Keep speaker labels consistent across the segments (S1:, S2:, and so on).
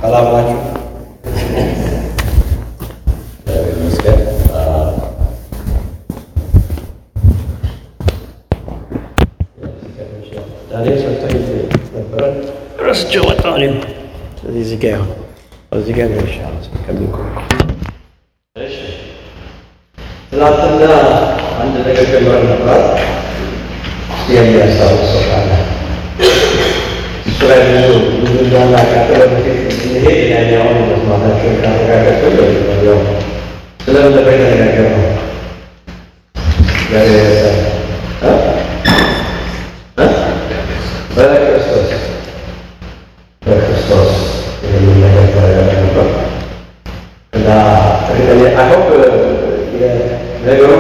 S1: ሰላም ናችሁ? ይመስገን። ዳንኤል ሰጥቶኝ ነበረ ረስቼው ወጣሁ። እኔም ስለዚህ እዚህ ጋ ይሁን እዚህ ጋ ነው ይሻላል ከሚቆም እሺ ትናንትና አንድ ነገር ጀምረን ነበር። የሚያስታውስ ሰው ካለ እሱ ላይ ብዙ ብዙ እንዳናቃጠለ በፊት ስንሄድ ያኛውን መስማታቸውን ካረጋገጡ ያው ስለምን ነበር የተነጋገርነው? እግዚአብሔር ይመስገን እ እ በክርስቶስ በክርስቶስ የሚል ነገር ተነጋግረን ነበር እና እርግጠኛ አይሆፕ ነገሩ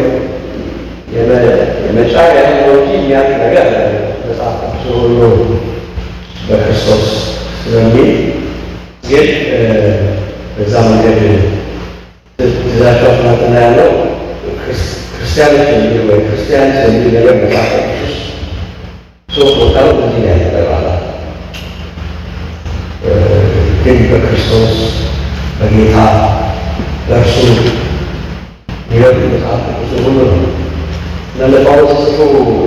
S1: የመጫር ያህል ነው እንጂ የሚያልቅ ነገር መጽሐፍ ቅዱስ ሁሉ በክርስቶስ ስለሚል ግን በዛ መንገድ ትእዛቸው ትናንትና ያለው ክርስቲያኖች የሚል ወይ ክርስቲያንስ የሚል ነገር መጽሐፍ ቅዱስ ውስጥ ሶስት ቦታ ነው እዚህ ላይ ያጠቃላል። ግን በክርስቶስ በጌታ ለእርሱ ይወድ መጽሐፍ ቅዱስ ሁሉ ነው እና ለጳውሎስ ጽፎ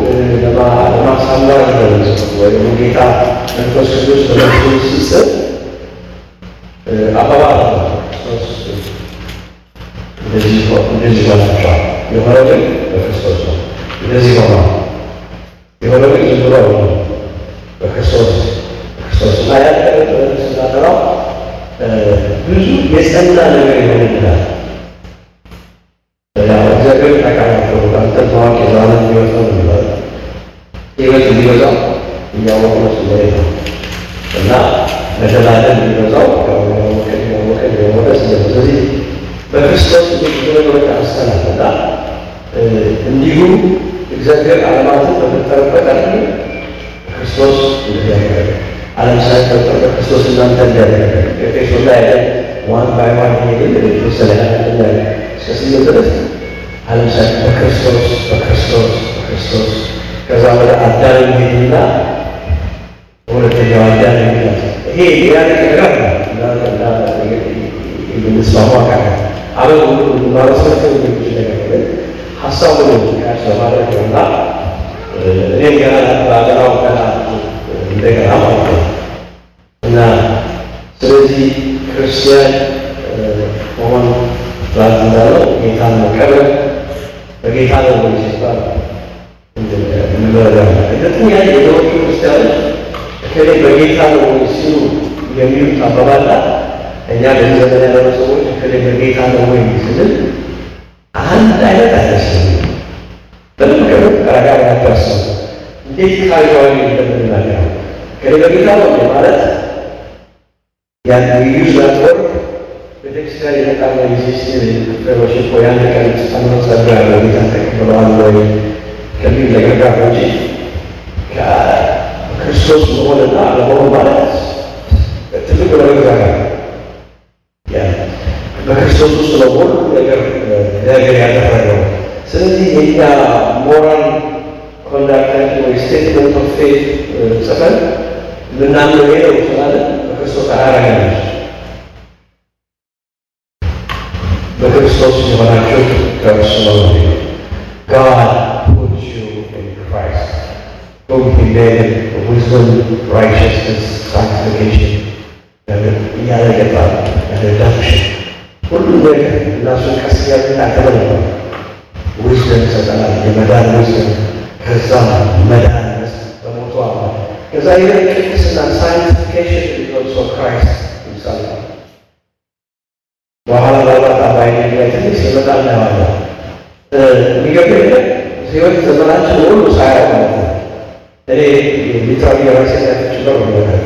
S1: ለማሳመር ነው ወይ ደግሞ ጌታ መንፈስ ቅዱስ በመንፈሱ ሲጽፍ አባባል ነው። ክርስቶስ እንደዚህ እንደዚህ ሆናቸዋል። የሆነው ግን በክርስቶስ ነው። እንደዚህ ሆኗል። የሆነው ግን ዝም ብሎ ነው በክርስቶስ ክርስቶስ እና ያለ ስናጠራው ብዙ የጸና ነገር ይሆንልናል። እግዚአብሔር ታውቃላችሁ አንተ ታዋቂ ዛለ የሚወጣው ነበር ህይወት እንዲበዛው እያወቁ ነው ስለ ነው እና መደላደል እንዲበዛው ያወቀ ያወቀ ያወቀ ስለ ስለዚህ በክርስቶስ ብዙ ነገሮች አንስተናል እና እንዲሁ እግዚአብሔር ዓለማትን በፈጠረበት አለ ክርስቶስ እንደዚህ ያደረገ ዓለም ሳይፈጠር በክርስቶስ እናንተ እንዲያደረገ ኤፌሶን ላይ ያለ ዋን ባይ ዋን ሄድን የተወሰነ ያለ እስከ ስምንት ድረስ ዓለም ሳይ በክርስቶስ በክርስቶስ በክርስቶስ ከዛ ወደ አዳም ሄድና ሁለተኛው አዳም ሄድና ይሄ ያለ ነገር የምንስማማ ቃል አበብ ሁሉ ማረሰት የሚችል ነገር ግን ሀሳቡ ያስ ለማድረግ ነውና እኔም ገና በአገራው ገና እንደገና ማለት ነው እና ስለዚህ ክርስቲያን መሆን ራት እንዳለው ጌታን መቀበል በጌታ ነው ወይ ሲባል እንረዳ ሁለተኛ የዘወቱ ክርስቲያኖች በተለይ በጌታ ነው ወይ ሲሉ የሚሉት አባባላ እኛ በዚህ ዘመን ያለ ሰዎች በተለይ በጌታ ነው ወይ ስንል አንድ አይነት አይመስልም። በደንብ ከምን ረጋ ያታሰቡ እንዴት ካዥዋሊ እንደምንናገረው ከሌ በጌታ ነው ማለት ያን ዩዝ ዛት ወርድ ቤተክርስቲያን የመጣ ነው የሲስቴም ፌሎሺፕ ወይ አንድ ቀን ጸሎት ጸጋ ያለው ጌታ ተቀብለዋል ወይ ከሚል ነገር ጋር ነው እንጂ ከክርስቶስ መሆንና ለመሆን ማለት ትልቅ ነገር ጋር በክርስቶስ ውስጥ ነው ሁሉ ነገር ነገር ያደረገው። ስለዚህ የኛ ሞራል ኮንዳክታችን ወይ ስቴትመንት ኦፍ ፌት ጽፈን ልናምነው ሄደው ስላለ በክርስቶስ አያረገናል። በክርስቶስ የሆናችሁ ከእርሱ ነው። God put you in Christ, whom he made wisdom, righteousness, sanctification, እያለ ገባል ሪዳክሽን ሁሉ ነገር እናሱን ቀስ ያለ ተመልኳል። ዊዝደም ይሰጠናል፣ የመዳን ዊዝደም ከዛ መዳን በሞቱ አለ ከዛ ይህ ቅድስና ሳይንቲፊኬሽን ኦልሶ ክራይስት ይምሳል በኋላ ባባት አባይ ላይ ትንሽ ሲመጣ እናየዋለን። የሚገርም ነገር ህይወት ዘመናችን ሁሉ ሳያው ማለት ነው። እኔ ሊትራሊ የራሴ ያችለው ነገር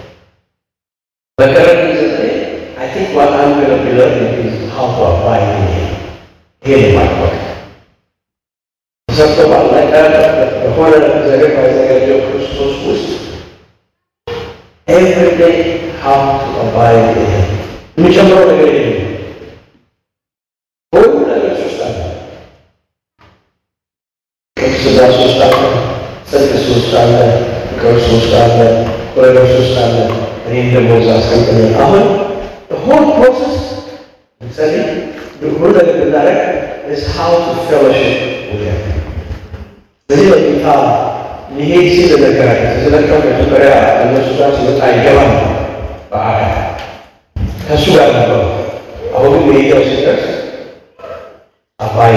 S1: በቀረብ ዘጠኝ አይ ቲንክ ዋት አም ገና ቢለር ኢዝ ሃው ቱ አፕላይ ይሄ ማጥበቅ ተሰርቶ ባለቀ በሆነ ዘገር ባዘጋጀው ክርስቶስ ውስጥ ኤቭሪዴይ ሃው ቱ አፕላይ ይሄ የሚጨምረው ነገር የለም። ሁሉ ነገር ሶስት አለ። ቅድስና ሶስት አለ፣ ጽድቅ ሶስት አለ፣ ፍቅር ሶስት አለ፣ ወረደ ሶስት አለ። ይህም ደግሞ እዛ አስቀምጠናል። አሁን ሆል ፕሮሰስ ጸልይ ሁሉ ነገር ብናደርግ is how to fellowship with him በዚህ በጌታ ሊሄድ ሲል ነገራቸው ስለቀው መጀመሪያ እነሱ ጋር ሲወጣ አይገባም በአካል ከእሱ ጋር ነበሩ። አሁን ግን መሄጃው ሲደርስ አባይ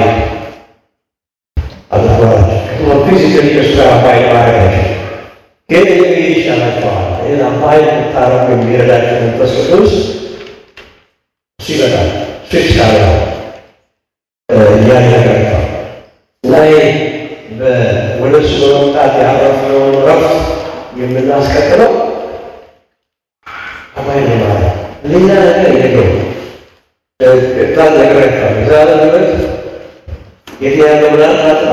S1: አድርጓቸው ፊዚካሊ ከእሱ ጋር አባይ ማድረጋቸው ግን ይህ ይሻላቸዋል። ይህን አባይ ታረቁ የሚረዳቸው መንፈስ ቅዱስ እሱ ይመጣል። እሱ ይሻላል እያደረጋቸው እና ይህ ወደ እሱ በመምጣት ያረፍነውን ረፍት የምናስቀጥለው አባይ ነው ማለት ሌላ ነገር የለው። ቃል ነግራቸዋል። የዛሬ ህይወት የት ያለው ምናምን ታጥላ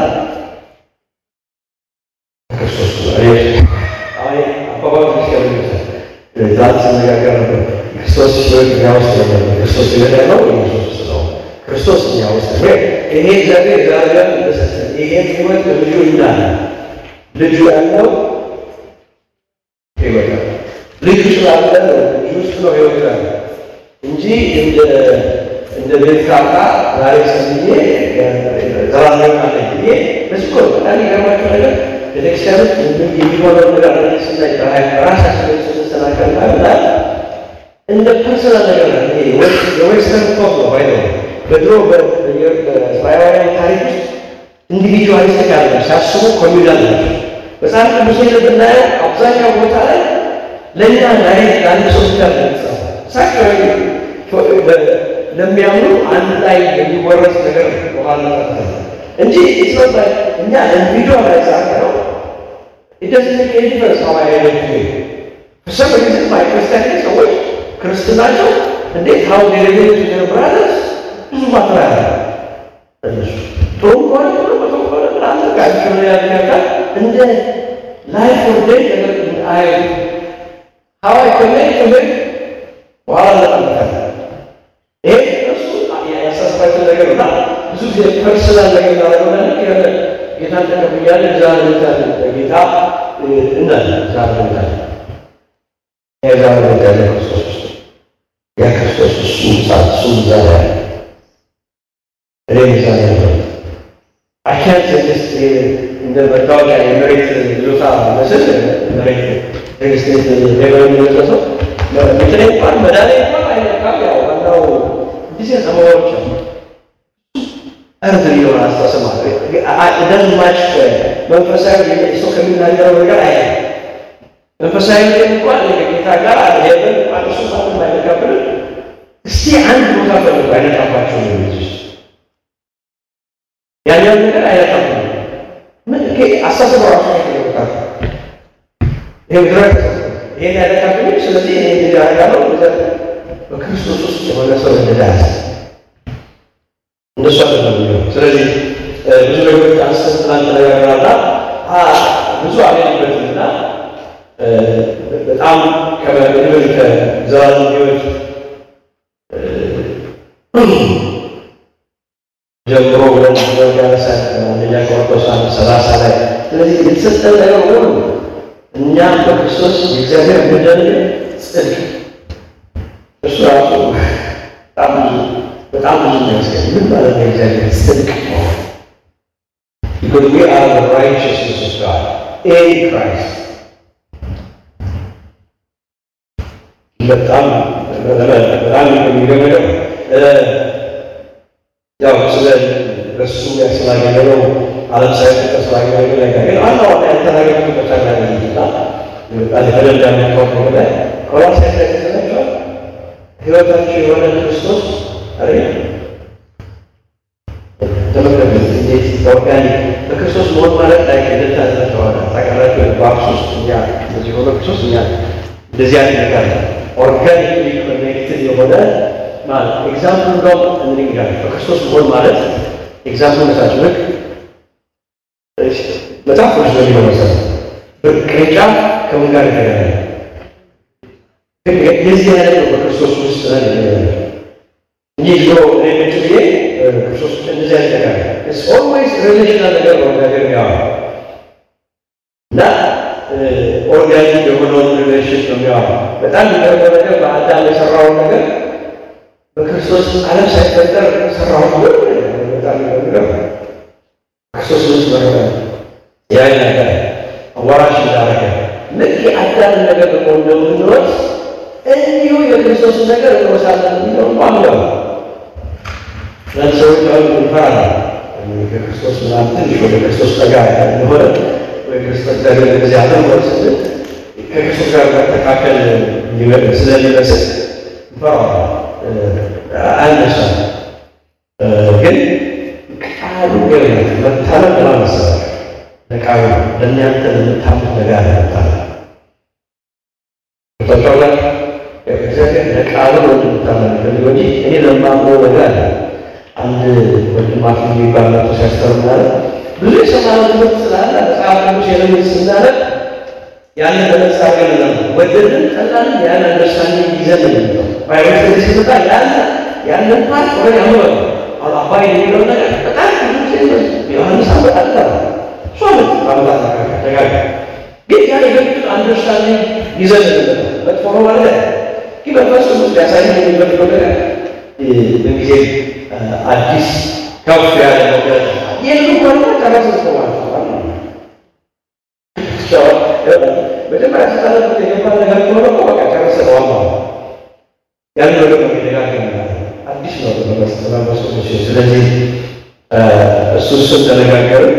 S1: ክርስቶስ አይ አባባል ክርስቲያኑ ይመስላል ዛት ስነጋገር ነበር። ክርስቶስ ህይወት እኛ ውስጥ ነበር። ክርስቶስ ህይወት ያለው ኢየሱስ ውስጥ ነው። ክርስቶስ እኛ ውስጥ ነው። ይሄ እግዚአብሔር ዛሬ እንደሰጠን ይሄ ህይወት በልጁ እንዳለ ልጁ ያለው ህይወት ነው። ልጁ ስላለ ነው ልጁ ውስጥ ነው ህይወት ያለ እንጂ እንደ እንደ ቤት ካርታ ዛሬ ሰምዬ ዘላለም አለ ብዬ በዚህ እኮ በጣም የሚገርማቸው ነገር ቤተክርስቲያን ውስጥ የሚሆነው ነገር ስናይ ራሳችን ስንሰናከል ማለት እንደ ፐርሰናል ነገር ነው። ይሄ የዌስተርን ቶፕ ነው ባይ በድሮ በእስራኤላውያን ታሪክ ውስጥ ኢንዲቪጁዋሊስቲክ አለ ሲያስቡ ኮሚዩናል ናቸው። መጽሐፍ ቅዱስ ላይ ብናየው አብዛኛው ቦታ ላይ ለእኛ ዛሬ ለአንድ ሰው ብቻ ነው የተጻፈው። እሳቸው ለሚያምኑ አንድ ላይ የሚወረስ ነገር በኋላ ተፈተ እንጂ ኢትዮጵያ እኛ ኢንዲቪጁዋል ላይ ጻፈ ነው ኢደዝን ዲፈረንስ ሀው አይ አይደንቲፋይ For some reason, my ክርስቲያን ሰዎች ክርስትናቸው እንዴት ሀው ሌሌሌት ነገር ብራዘርስ ብዙ ማትራ ያለ እነሱ ጥሩ ከሆነ ጥሩ መጥፎ ከሆነ ምናምን ጋቸው ያልካል እንደ ላይፍ ኦር ዴት ነገር አይ ሀው አይ ኮኔክት ዊዝ በኋላ ለጠምታል ይሄ እሱ ያሳስባቸው ነገር እና ብዙ ጊዜ ፐርሰናል ነገር ያደረገው ነገር ጌታ ተቀብያለ እዛ ለምታል ጌታ እናለ እዛ ለምታል የዛ ለምታል ክርስቶስ ያ ክርስቶስ እሱ ሳት እሱ እዛ ላይ እኔ እዛ ላይ ነው አካንት ስ እንደ መታወቂያ የመሬት ይዞታ መስል መሬት ሬግስቴት ሌባ የሚመለሰው ምትኔ እንኳን መዳኔ እንኳን አይነካም። ያው ዋናው ጊዜ ሰማዎች እርድ የሆነ አስተሳሰብ ደን ማች መንፈሳዊ ሰው ከሚናገረው ነገር አይ መንፈሳዊ እንኳን ከጌታ ጋር አልሄድን እንኳን እሱ ማንም አይነካብን። እስቲ አንድ ቦታ ፈልጉ አይነካባቸው ነው ያኛው ነገር አይነካብን። ምን አስተሳሰብ ራሱ ይነካል። ይሄ ድረግ ይሄን ያደረጋብኝ ስለዚህ ይሄ እንግዲህ ያደርጋለሁ በክርስቶስ ውስጥ የሆነ ሰው እንደዳስ እንደሱ አይደለም የሚሆነው። ስለዚህ ብዙ ነገሮች አንስተን ትናንት ተነጋግረናልና ብዙ አልሄድበትምና በጣም ከመድብል ከዘላለም ሕይወት ጀምሮ ብለን ያነሳ አንደኛ ቆሮንቶስ አንድ ሰላሳ ላይ ስለዚህ የተሰጠን ነገር ሁሉ እኛ በክርስቶስ የእግዚአብሔር ምንድን ጽድቅ እሱ ራሱ በጣም ብዙ በጣም ብዙ የሚያስገኝ ምን ማለት ነው? የእግዚአብሔር ጽድቅ ነው። Because we are the righteousness of God in Christ. በጣም በጣም የሚገመደው ያው ስለ በሱ ያስላገኘው ዓለም ሳይፈጠር ስላገኘው ነገር ግን ዋና ዋና ያልተናገሩት በቻላ ይችላ በደንብ ያመጣው ከሆነ ቆላስይስ ላይ ተሰላቸዋል ህይወታቸው የሆነ ክርስቶስ አይደል ተመልከቱ እንዴት ኦርጋኒክ በክርስቶስ መሆን ማለት ላይ ከደታ ተተዋለ ታውቃላችሁ በአክሱ ውስጥ እኛ እንደዚህ ሆነ ክርስቶስ እኛ እንደዚህ አይነት ነገር ኦርጋኒክሊ ኮኔክትድ የሆነ ማለት ኤግዛምፕል እንደውም እንዲህ ይላል በክርስቶስ መሆን ማለት ኤግዛምፕል መሳች ልክ መጽሐፍ ቅዱስ ነው የሚለው መሰለህ ቅርንጫፍ ከምን ጋር የተገናኘ የዚህ አይነት ነው በክርስቶስ ውስጥ ነን እንጂ ዝሮ እኔ ቁጭ ብዬ ክርስቶስ ውስጥ እንደዚህ አይነት ነገር ኢትስ ኦልዌይስ ሪሌሽናል ነገር ነው ነገር ያው እና ኦርጋኒክ የሆነውን ሪሌሽን ነው የሚያወራው። በጣም የሚገርመው ነገር በአዳም የሰራውን ነገር በክርስቶስ ዓለም ሳይፈጠር ሰራው ብሎ በጣም የሚገርመው ክርስቶስ ውስጥ በረ ያን ነገር አዋራሽ እንዳደረገ ልክ የአዳምን ነገር ደግሞ እንደምንወስ እንዲሁ የክርስቶስን ነገር እንወሳለን የሚለው ማምለው ሰዎች አሁን እንፈራለን። ከክርስቶስ ምናምን ትንሽ ወደ ክርስቶስ ጠጋ እንደሆነ ወይ ክርስቶስ እግዚአብሔር ጊዜ አለ ስንል ከክርስቶስ ጋር መተካከል ስለሚመስል እንፈራዋለን። አያነሳም ግን ቃሉ ገር መታመን ለማመሰላል ለቃሉ ለእናንተ ለምታምት ነገር አለመታለ ተጫላ እግዚአብሔር ለቃሉ ነው የምታመን ፈልገው እንጂ እኔ ለማምነው ነገር አለ። አንድ ወንድማት የሚባል መቶ ሲያስተር ምናለ ብዙ የሰማነው ትምህርት ስላለ መጽሐፍ ቅዱስ የለምን ስናለ ያንን በመጽሐፍ ገለ ነው ወደድን ጠላልን ያን አንደርስታንዲንግ ይዘን ነው ባይበት ሲመጣ ያለ ያንን ፓርት ወይ ያምረ አሁን አባይ የሚለው ነገር በጣም ብዙ ጊዜ ዮሐንስ አመጣጣ ሶ አመጣጣ ደጋጋ ግን ያ የበፊቱ አንደርስታንዲንግ ይዘን ነው መጥፎ ነው ማለት ግን በፈሱ ውስጥ ያሳየን የሚፈልገው ነገር በጊዜ አዲስ ከፍ ያለ ነገር የሉ ከሆነ ተመሰስቶ ማለት ነው። መጀመሪያ ስታነቡት የገባ ነገር ከሆነ እኮ በቃ ጨረሰ ነው ማለት ነው። ያን ወደ መደጋገም አዲስ ነው በመስተናበሱ ስለዚህ እሱ እሱን ተነጋገርን።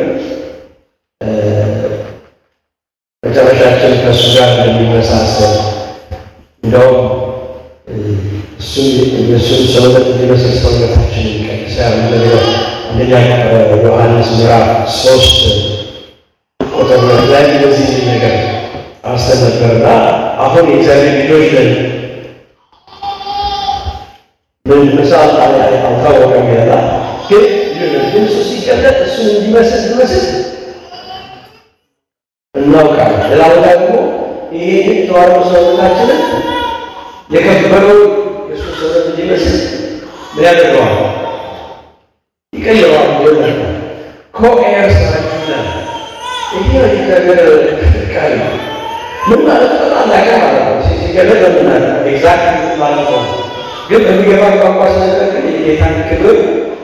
S1: መጨረሻችን ከእሱ ጋር እንደሚመሳሰል እንደውም እሱን የእሱን ሰውነት እንዲመስል ሰውነታችን ቀድሳ ነገር አንደኛ ዮሐንስ ምዕራፍ ሶስት ቁጥር ሁለት ላይ እንደዚህ የሚል ነገር አንስተን ነበርና አሁን የእግዚአብሔር ልጆች ነን ምን ምሳል አልታወቀም ያላ ግን ግን እሱ ሲገለጥ እሱን እንዲመስል እንዲመስል እናውቃለን። ሌላ ቦታ ደግሞ ይሄ የተዋረዱ ሰውነታችንን የከበረው የእሱ ሰውነት እንዲመስል ምን ያደርገዋል? ይቀይረዋል። ይሆናል ኮኤርስ ናችሁና ይሄ ነገር ቃል ነው። ምን ማለት በጣም ላቀ ማለት ነው። ሲገለጥ ለምናለ ኤግዛክት ማለት ነው። ግን በሚገባ ቋንቋ ስለተጠቅም የጌታን ክብር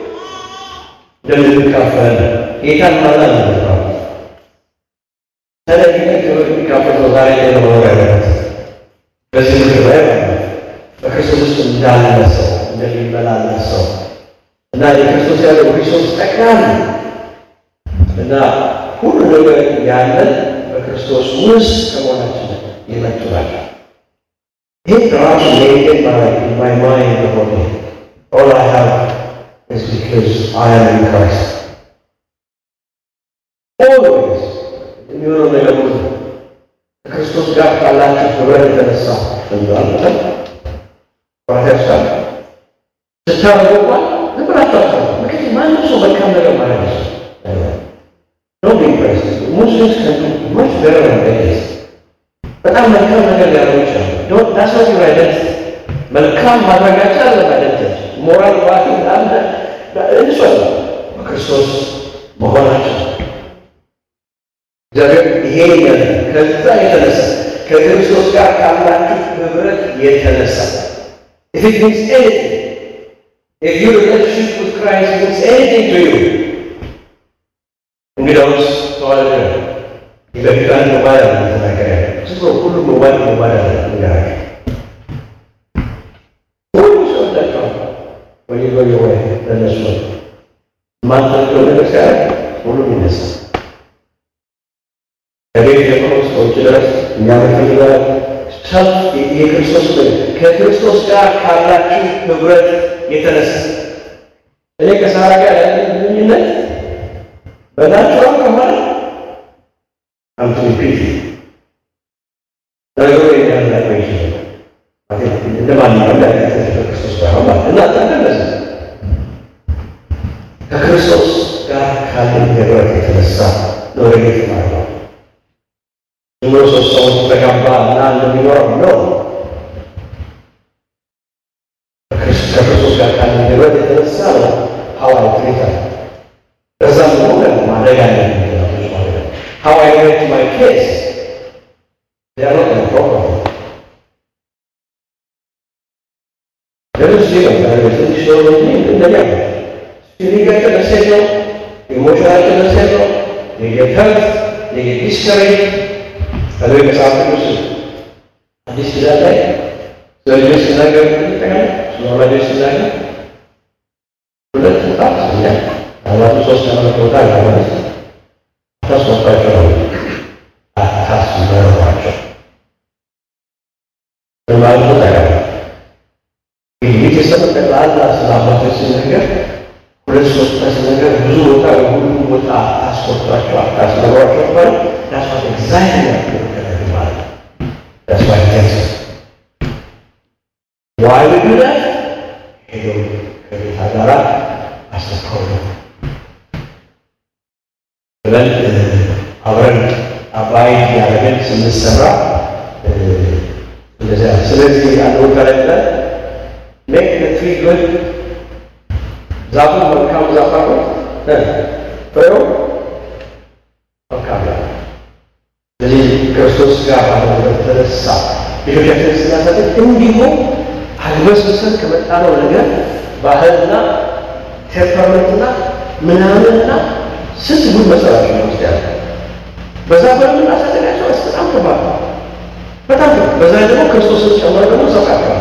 S1: እንደምንካፈል ጌታን ማለት ነው። ስለዚህ ክብር የሚካፈለው ዛሬ ነው መኖር ያለበት በዚህ ምድር ላይ ማለት ነው። በክርስቶስ ውስጥ እንዳለ ሰው እንደሚመላለስ ሰው እና የክርስቶስ ያለው ክርስቶስ ጠቅላላ እና ሁሉ ነገር ያለን በክርስቶስ ውስጥ ከመሆናችን የመጡ ናቸው። ይህ ራሱ ሜንቴን ማድረግ ማይ ማይንድ ሆነ ኦል አይ ሃቭ ኢዝ ቢካዝ አይ አም ኢን ክራይስት ኦልዌይስ የሚሆነው ነገር ሁሉ ከክርስቶስ ጋር ካላችሁ ህብረት የተነሳ እንላለን ራሳችኋል ስታረጉ እንኳን ዝም ብላችሁ አታውቁ። ምክንያቱም ማንም ሰው መልካም ነገር ማለት ነው ነው ቢፕሬስ ሙስሊምስ ከንቱ ሙች better than this በጣም መልካም ነገር ሊያደርጉ ይችላሉ። ዶንት ዳስ ኖት ዩር አይደንቲቲ መልካም ማድረጋቸው አለ አይደንቲቲ ሞራል ባቲ አለ እንሱ በክርስቶስ መሆናቸው እግዚአብሔር ይሄ ያለ ከዛ የተነሳ ከክርስቶስ ጋር ካላችሁ ህብረት የተነሳ if it means anything if your relationship with Christ means anything to you እንግዲያውስ ተዋለደ በፊት አንድ ሞባይል አለ ተናገረ ዝም ብሎ ሁሉም ሞባይል ሞባይል አለ ንገራቸው ሁሉ ሰው ወዳቸዋል ወይ ወይ ወይ ለነሱ የማንፈልገው ነገር ሲያደርግ ሁሉም ይነሳል ከቤት ጀምሮ ሰዎች ድረስ እኛ ምንፈልገው ሰብ የክርስቶስ ከክርስቶስ ጋር ካላችሁ ህብረት የተነሳ እኔ ከሳራ ጋር ያለ ግንኙነት በናቹራል ከሆነ አምቱ ፒት ነገሩ የሚያላቀው ይችላል እንደ ማንኛውም ያለ ከክርስቶስ ጋር ማለት እና ተመለስ ከክርስቶስ ጋር ካለን ህብረት የተነሳ ነው ረጌት ማለት ነው። ዝም ብሎ ሶስት ሰዎች ተጋባ እና እንደሚኖረው ነው። ከክርስቶስ ጋር ካለን ህብረት የተነሳ ነው ሐዋርያው ትሪታል በዛም ሆነ ማድረግ አለብን። ሐዋይ ሬት ማይ ኬስ ጊዜ ነው ትንሽ ነው እንጂ እንደዚያ ነው። ስፒሪታቸው መሴጅ ነው፣ ኢሞሽናቸው መሴጅ ነው። የጌት ሄልት የጌት ዲስከሬጅ ከዚ መጽሐፍ ቅዱስ አዲስ ኪዳን ላይ ስለ ልጆች ሲናገር ይጠቃል ስለ ወላጆች ሲናገር ሁለት ቦታ ስኛ አባቱ ሶስት ዓመት ቦታ ለማለት አታስወጣቸው ነው አታስመሯቸው ማለት ጠቃሚ ቤተሰብ ጠቅላላ ስለ አባቶች ሲነገር ሁለት ሶስት ሲነገር ብዙ ቦታ ሁሉ ቦታ አታስቆጧቸው አታስመሯቸው ባለ ዳስዋት ኤግዛይት ያደረግ ማለት ዳስዋት ቴንስ ዋይ ዱ ዳት ሄደው ከጌታ ጋር አስተካው ነው ብለን አብረን አባይ ያደረገን ስንሰራ እንደዚያ ስለዚህ አንድ ቦታ ላይ ብለን ሜክ ትሪ ጉድ ዛፉ መልካም ዛፍ አድርጎት ፍሬው መልካም ነው። ስለዚህ ክርስቶስ ጋር ባለበት ተነሳ ልጆቻችን ስናሳድግ እንዲሁ አግበስብሰን ከመጣነው ነገር ባህልና ቴምፐርመንትና ምናምንና ስንት ጉድ መሰላቸው ነው ውስጥ ያለ በዛ በምናሳደጋቸው በጣም ከባድ ነው። በጣም በዛ ደግሞ ክርስቶስን ጨምሮ ደግሞ ሰውቃቸዋል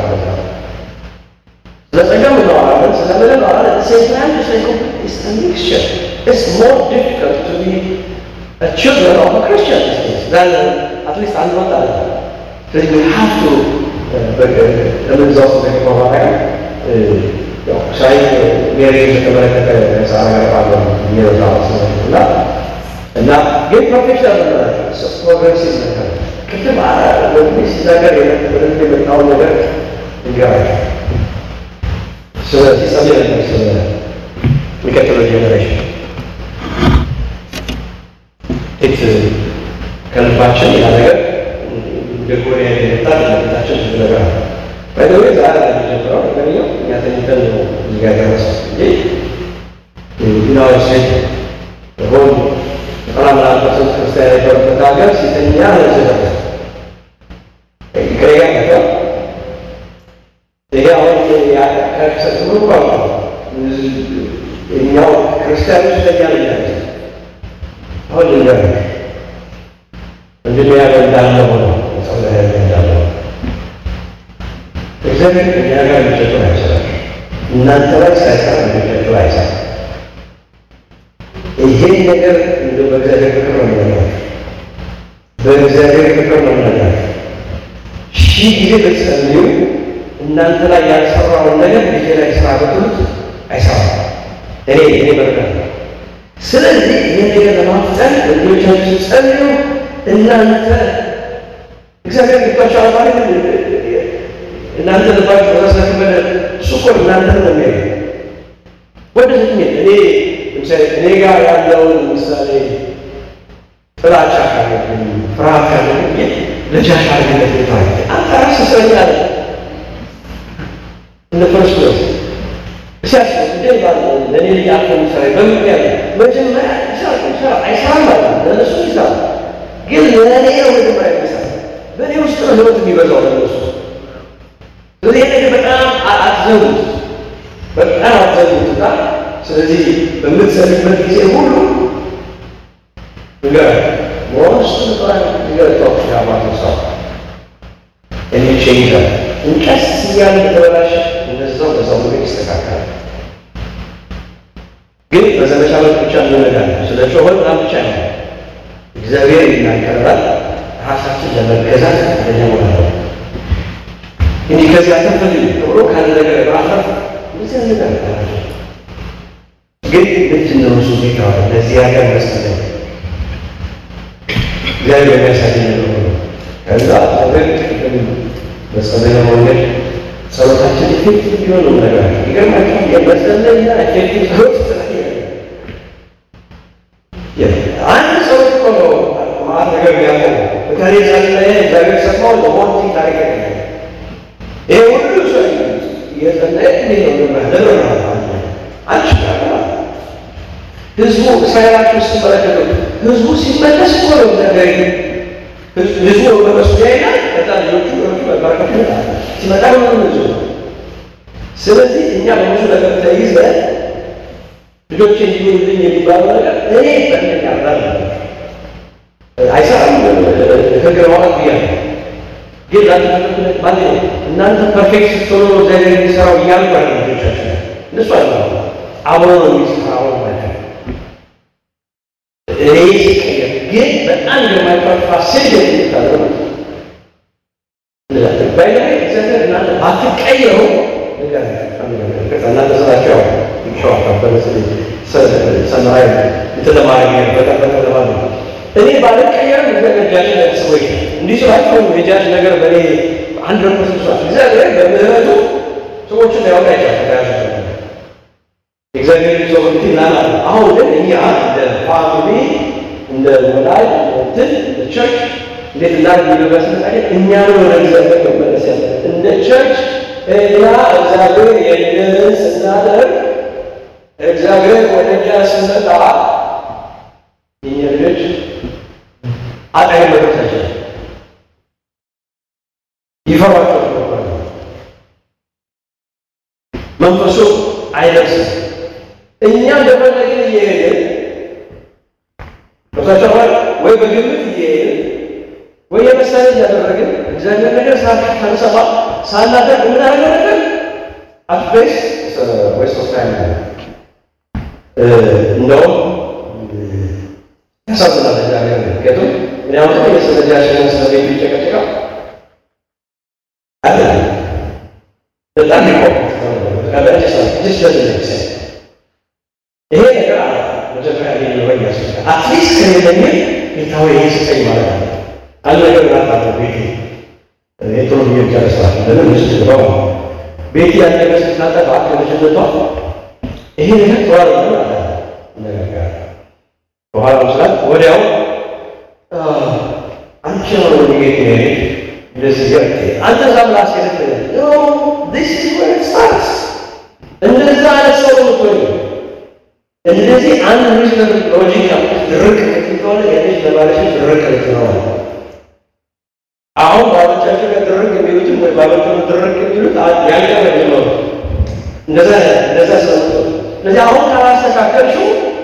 S1: ስለ ጸጋ እናወራለን፣ ስለ ምንም እናወራለን። ሴም ታይም ኢትስ ላይክ ኢትስ አ ሚክስቸር ኢትስ ሞር ዲፊካልት ቱ ቢ አ ችልድረን ኦፍ አ ክርስቲያን ዲስ ዴይዝ ዛን አትሊስት አንድ ወጣ አለ። ስለዚህ ዊ ሃቭ ቱ ለምን እዛ ውስጥ ደግሞ ማድረግ ያው ሳይ ሜሪ የተመለከተ ሳራ ጋር ባለው የሚረዳ እና እና ግን ፕሮፌሽናል ናቸው ፕሮግሬሲቭ ነገር ቅድም ወንድሜ ሲናገር የነበረን የመጣውን ነገር እንገራቸው ስለዚህ ጸልይ ነበር ስለ የሚቀጥለው ጄኔሬሽን ት ከልባችን ያ ነገር እንደ ኮሪያ የመጣ ለቤታችን ብዙ ነገር አለ። ባይደዌ ዛሬ የሚጀምረው ነገርኛው እኛ ተኝተን ነው እዚህ ጋር ደረሰው እንጂ ዲናዊ ሴት ሆን ዘጠና ምናምን ፐርሰንት ክርስቲያን የነበረበት ሀገር ሲተኛ ለዚህ ደረሰ ይቅረያ ነገር ይሄ አሁን ከሰጥሩ ቋንቋ እኛው ክርስቲያኖች ተኛ ልኛለ አሁን ልንገር ምንድን ያለ እንዳለ ሆነ ሰው ያለ እንዳለ እግዚአብሔር ከኛ ጋር ልጆቹን አይሰራም። እናንተ ላይ ሳይሰራ ልጆቹ አይሰራም። ይሄን ነገር እንደ በእግዚአብሔር ፍቅር ነው የምነግራችሁ። በእግዚአብሔር ፍቅር ነው የምነግራችሁ። ሺህ ጊዜ ብትጸልዩ እናንተ ላይ ያልሰራውን ነገር ልጄ ላይ ስራ ብትሉት አይሰራም። እኔ እኔ በርቀት ስለዚህ ይህን ነገር ለማፍጠን ልጆቻችሁ ጸልዩ። እናንተ እግዚአብሔር ልባቸው አባሪ እናንተ ልባችሁ ተረሰክበለ እሱ እኮ እናንተ ነው የሚያ ወደ ስሜት እኔ ለምሳሌ እኔ ጋር ያለውን ምሳሌ ጥላቻ ካለብኝ ፍርሃት ካለብኝ ልጃሽ አድርግለት ይባል አንተ ራስህ እስረኛ ነህ። እንደ ፈርስት ፕሌስ ሲያስ እንደ ባለ ለእኔ ልጅ አልፎ ምሳሌ በምክንያት መጀመሪያ ይሰራ ይሰራ አይሰራም ማለት ነው። ለእነሱ ይሰራ ግን ለእኔ ነው መጀመሪያ የሚሰራ በእኔ ውስጥ ነው ህይወት የሚበዛው ለእነሱ ስለዚህ ነገር በጣም አትዘኑት፣ በጣም አትዘኑትና ስለዚህ በምትሰሚበት ጊዜ ሁሉ ንገር ሞስት በጣም ንገር ቶክ ያባት ሰው እኔ ቼንጀር እንቀስ እያለ ተበላሽ እነዛው በዛው ምግብ ይስተካከላል። ግን በዘመቻ መልክ ብቻ እንነጋለን። ስለ ጮኸን ምናምን ብቻ ነው። እግዚአብሔር ይናገራል። ራሳችን ለመገዛት ፈቃደኛ መሆን ነው። እንዲህ ከዚህ አተፈልግ ብሎ ካለ ነገር ማፍራት እዚህ ነገር ግን ምንድን ነው እሱ ቤት አለ ለዚህ ሀገር መስጠት እግዚአብሔር የሚያሳየኝ ነገር ነው። ከዛ ነገር በጸለይ መንገድ ጸሎታችን ኤፌክቲቭ ቢሆን ነው ነገር ይገርማችኋል። የመጸለይና ኤፌክቲቭ ጸሎት አንድ ሰው እኮ ነው ማለት ነገር ያለው በካሬ ጸለየ እግዚአብሔር ሰማው ለሞንቲ ታሪክ ያገኛል ይሄ ሁሉ ሰው እየጸለየ እንዴት ነው ለምን አልችልም ህዝቡ እስራኤላችሁ ስትመለከቱ ህዝቡ ሲመለስ እኮ ነው ነገር ህዝቡ በመሱ ያይና ከዛ ልጆቹ ልጆቹ መበረከቱ ይመጣል ሲመጣ ነው ህዝቡ ስለዚህ እኛ በብዙ ነገር ተይዘን ልጆች እንዲሆኑልኝ የሚባለው ነገር እኔ በእንደኛ ራል አይሰራም። ህግ ለማውጣት ብያለሁ፣ ግን ላንተ ማለት ነው። እናንተ ፐርፌክት ስትሆኑ እግዚአብሔር የሚሰራው እያሉ ያለ ልጆቻችን እነሱ አለ አብሮ ነው የሚሰራው ናቸው። እኔ ሲቀየር ግን በጣም የማይጠፋ ስል የሚታለው ባይ እግዚአብሔር እናንተ ባትቀየሩ እናንተ ስራቸው ይሸዋል ሰማይ የተለማሪ በጠበቀ እኔ ባልቀየርም እግዚአብሔር ጃጅ ሰዎች እንዲህ ስላቸው የጃጅ ነገር በእኔ አንድ ረኮስ ስሏል። እግዚአብሔር በምህረቱ ሰዎችን ሊያወጣ ይቻላል። እግዚአብሔር ሰው ናና አሁን ግን እኛ እንደ ፋሚሊ እንደ ወላጅ እንትን እንደ ቸርች እንዴት እንዳል የሚደረስ ምሳሌ እኛ ነው ወደ እግዚአብሔር መመለስ ያለ እንደ ቸርች እኛ እግዚአብሔር የድልን ስናደርግ እግዚአብሔር ወደ እኛ ስመጣ የኛ ልጆች አጣይ መድረሳቸው ይፈሯቸው ነበር። መንፈሱ አይደርስም። እኛ እንደፈለግን እየሄድን በተጨማሪ ወይ በግምት እየሄድን ወይ የመሰለ እያደረግን እግዚአብሔር ነገር ሳንሰማ ሳናደርግ የምናደርገው ነገር አትቤስ ዌስት ኦፍ ታይም እንደውም ያሳዝናል። እግዚአብሔር ምክንያቱም እኔ አሁን የስለጃሽን ስለቤቱ ይጨቀጭቃል አለ በጣም ይቆም ይሄ ነገር መጀመሪያ ሊኖረኝ ያስፈልጋል። አትሊስት ከሌለኝ ጌታዊ ይህ ስጠኝ ማለት ነው። አንድ ነገር ናት ቤቴ የጥሩ ብዬ ጨርሰዋል። ለምን ውስጥ ግባው ቤቴ ያን ነገር ስታጠፋ ከልጅነቷ ይሄ ነገር ጥሩ አይደለም አለ ነገር በኋላ ምስላት ወዲያው አንቺ ነው ወዲጌት ሄድ እንደዚህ ገርቴ አንተ ዛም ላስኬድ ኖ ዲስ ኢዝ ዌር ኢት ስታርትስ እንደዛ አይነት ሰው ነው የምትሆኝ። እንደዚህ አንድ ሪዝነብል ሎጂክ ድርቅ ከሆነ የልጅ ለባለሽ ድርቅ ነው። አሁን ባሎቻቸው ጋር ድርቅ የሚሉትም ወይ ባሎቹ ድርቅ የሚሉት ያንቀ ነው። እንደዛ እንደዛ ሰው ስለዚህ አሁን ካላስተካከልሽው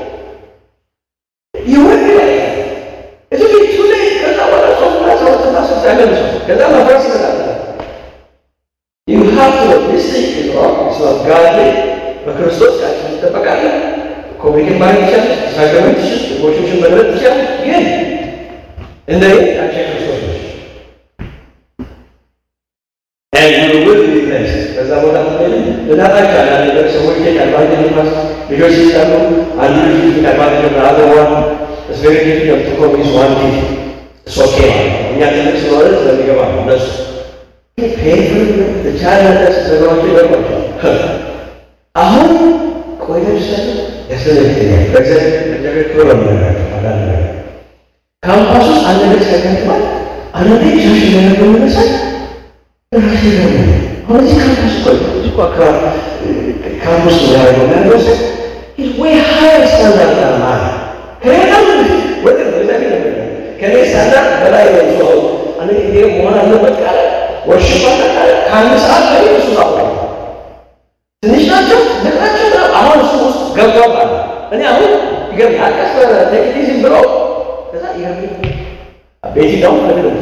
S1: ይወድ እዚ ቤቱ ላይ ከዛ በኋላ ሶስትና ሰባትና ሶስት ያለብሰው ከዛ መፍረስ ይመጣል። You have to this thing is wrong. It's not godly. በክርስቶስ ቃችን ትጠበቃለህ። ኮሚኒኬት ማድረግ ትችላለህ። ሳክረመንት ትችል ቦቾችን መድረግ ትችላለህ። ግን እንደ ቃቸው ክርስቶስ ነች ውል ሊነስ ከዛ ቦታ ምትሄድ ልናጣቻ አንዳንድ ነገር ሰዎች ቀልባጅ ሊፋስ ልጆች ሲሰሩ አንዱ ልጅ ቀልባጅ አዘዋን ስቬሪ ዲፊከልት ቱ ኮሚስ ዋን ቲት ሶኬ እኛ ትልቅ ስለሆነ ስለሚገባ ነው እነሱ ቻለስ ነገሮች ይገርማቸዋል። አሁን ቆይተሽ ሰ ያስለግኛል በእግዚአብሔር ክብር ነው የሚነግራቸው አንዳንድ ነገር ካምፓስ ውስጥ አንድ ነገር ሲያጋጥማል አንዳንዴ ሻሽ ነገር በመነሳት ራሴ ደግሞ አሁን እዚህ ካምፓስ እኮ እዚህ እኮ አካባቢ ካምፓስ ነው ያደረገው ያለወሰ ወይ ሀይር ስታንዳርድ አለ ከሌላ ወደ እግዚአብሔር ነው ከኔ ስታንዳርድ በላይ ነው ሰው አንድ ጊዜ መሆን አለበት ቃለ ወርሽባ ካለ ከአንድ ሰዓት ላይ እሱ አውራ ትንሽ ናቸው ልቃቸው አሁን እሱ ውስጥ ገብቷል። እኔ አሁን ይገርም አቀስ ቴክኒዝም ብሎ ከዛ ይገርም ቤቲ ደግሞ ከግርም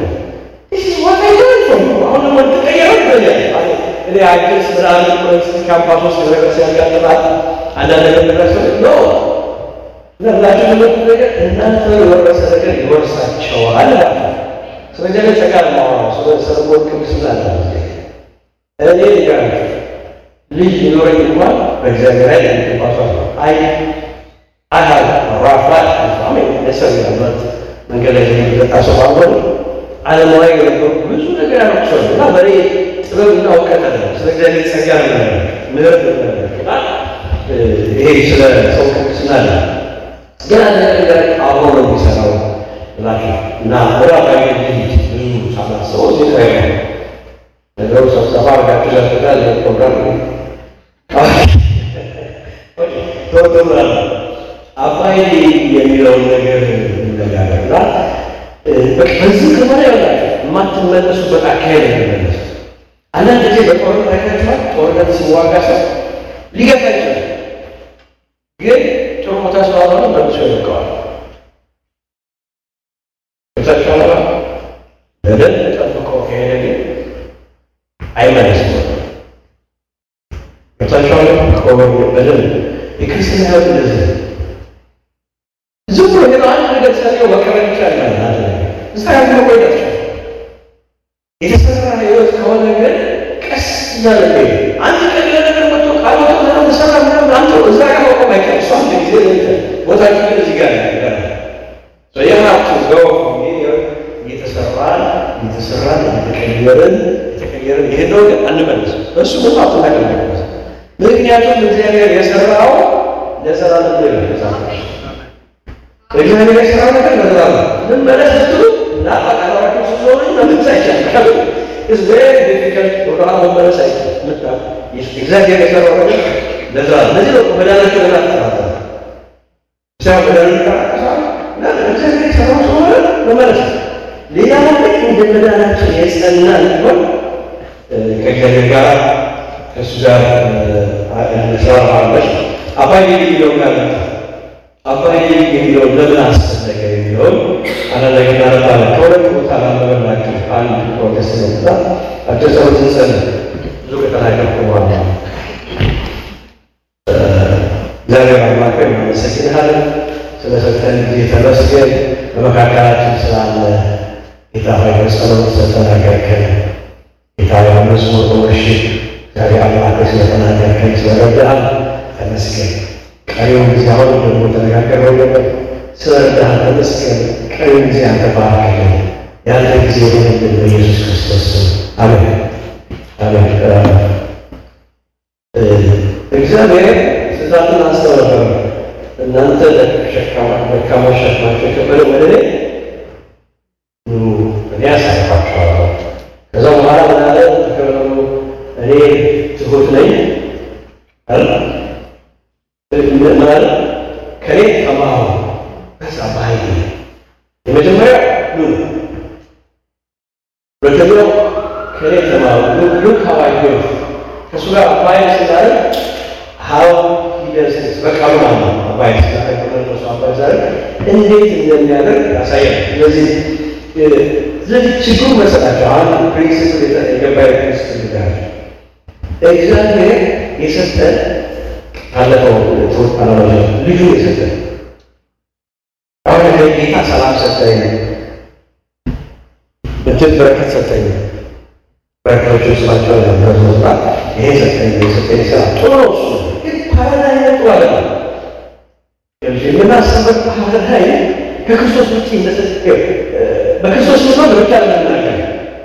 S1: አሁን ደግሞ ተቀየረ ይበኛል እኔ አዲስ ምናምን ፖለቲክ ካምፓስ ውስጥ ነገር ሲያጋጥማል አንዳንድ ነገር ድረስ ኖ ለብላችሁ ትምህርት ነገር እናንተ የወረሰ ነገር ይወርሳቸዋል አላቸው። ስለ እግዚአብሔር ጸጋ ማወራው ስለ ሰለሞን ቅድስና አለ እኔ ጋር ልጅ ሊኖረኝ እንኳን በእግዚአብሔር ላይ የሚባሷል አይ አካል ራፋት ፋሚ ነሰብ ያለት መንገድ ላይ የሚጠጣ ሰው ባልሆነ ዓለማዊ የነበሩ ብዙ ነገር ያመቅሰሉ እና በእኔ ጥበብና እውቀት አለ ስለ እግዚአብሔር ጸጋ ነው ምህረት እና ይሄ ስለ ሰው ቅድስና አለ ግን አንድ ነገር አብሮ ነው የሚሰራው ላቸው እና ወደ አባይ ብዙ ሳላስበው እዚህ ላይ ነው ነገሩ ስብሰባ አድርጋችሁ ያስፈልጋል ፕሮግራም ቶቶላል አባይ የሚለውን ነገር እንነጋገርና በዚህ ከሆነ ያላቸው የማትመለሱበት አካሄድ የሚመለስ አንዳንድ ጊዜ በጦርነት አይታችኋል። ጦርነት ሲዋጋ ሰው ሊገፋ ይችላል፣ ግን ጥሩ ቦታ ስላልሆነ መልሶ ይለቀዋል። ገብታችኋል? በደንብ ጠብቆ ከሄደ ግን አይመለስም። ገብታችኋል? በደንብ የክርስትና ሕይወት እንደዚህ ነው። ዝም ብሎ ሄዶ አንድ ነገር ሰው መቀበል ይቻላል ማለት ነው። እዛ ያለ መቆየት ይችላል። የተሰራ ህይወት ከሆነ ግን ቀስ እያለ ነው። አንድ ቀን የሆነ ነገር መጥቶ ቃል ወጥቶ ምናምን ተሰራ ምናምን አንተ እዛ ጋር መቆም አይቻልም። እሱ አንድ ጊዜ ነው ቦታችን ግን እዚህ ጋር ነው ያለው። ሶ you have to go from here እየተሰራን እየተሰራን እየተቀየርን እየተቀየርን ይሄን ግን አንመለስም። በእሱ ቦታ አትናገር ምክንያቱም እግዚአብሔር የሰራው ለዘላለም ነው ይላል። እግዚአብሔር የሰራው ነገር ለዘላለም ምን መለስ ስትሉ እና አቃራችሁ ስለሆነ መመለስ አይቻልም። is very difficult ወደኋላ መመለስ አይቻልም። እግዚአብሔር የሰራው ነገር ለዘላለም ለዚህ ነው መዳናቸው ገና ተጠራጠረ ሲያ መዳን ይጠራቀሳል እና እግዚአብሔር የሰራው ስለሆነ መመለስ ሌላ ነገር እንደ መዳናችን የጸና እንዲሆን ከእግዚአብሔር ጋር ከእሱ ጋር ስራ ማለች አባይ የሚለው ጋር አባይ የሚለው ለምን አስፈለገ የሚለውን አንዳንድ ነገር እናነባለን። ከሁለት ቦታ ላነበብላችሁ አንድ ፕሮቴስታንት መጣ አጭር ጸሎት እንጸልይ። ብዙ ከተናገርኩ በኋላ እግዚአብሔር አምላክ እናመሰግንሃለን ስለሰጠን ጊዜ ተመስገን። በመካከላችን ስላለ ጌታ ሆይ በጸሎት ስለተናገርከን ጌታ ሆይ መዝሙር በወርሽፕ እግዚአብሔር አምላክ ስለተናገርከን ስለረዳህን ተመስገን። ቀሪውን ጊዜ አሁን ደግሞ ተነጋገረው ነበር ስለረዳህን ተመስገን። ቀሪውን ጊዜ አንተ ባርክልን። ያንተ ጊዜ ሆንልን በኢየሱስ ክርስቶስ ስም አሜን አሜን። እግዚአብሔር ስዛትን አንስተው ነበር። እናንተ ደካሞች ሸክማቸው የከበደ ወደ እኔ ኑ እኔ አሳርፋችኋለሁ። ከዛ በኋላ ምን አለ? ተከበሩ እኔ ትሁት ነኝ አለ ምን አለ? ከኔ ተማሩ ከዛ በኃይል የመጀመሪያ ኑ ነው። ሁለተኛው ከኔ ተማሩ ሉክ ሃው አይ ዱ ከእሱ ጋር አባይ ስላለ ሀው ሂደስ በቃሉ ማለት ነው። አባይ ስላለ ከመንፈሱ አባይ ስላለ እንዴት እንደሚያደርግ ያሳያል። ስለዚህ ስለዚህ ችግሩ መሰላቸው አንድ ፕሪንስፕል የገባ ፕሪንስፕል ጋር እግዚአብሔር የሰጠን ካለፈው ትውት አላማ ልጁ የሰጠን አሁን ጌታ ሰላም ሰጠኝ እንትን በረከት ሰጠኝ በረከቶች ስላቸው ነበር ይሄ ሰጠኝ የሰጠኝ ስራ ጥሩ ነው። እሱ ግን ፓራዳይም ጥሩ አለ የምናስበት ፓራዳይም ከክርስቶስ ውጭ እንደሰጠ በክርስቶስ ምኖር ብቻ ለምናገር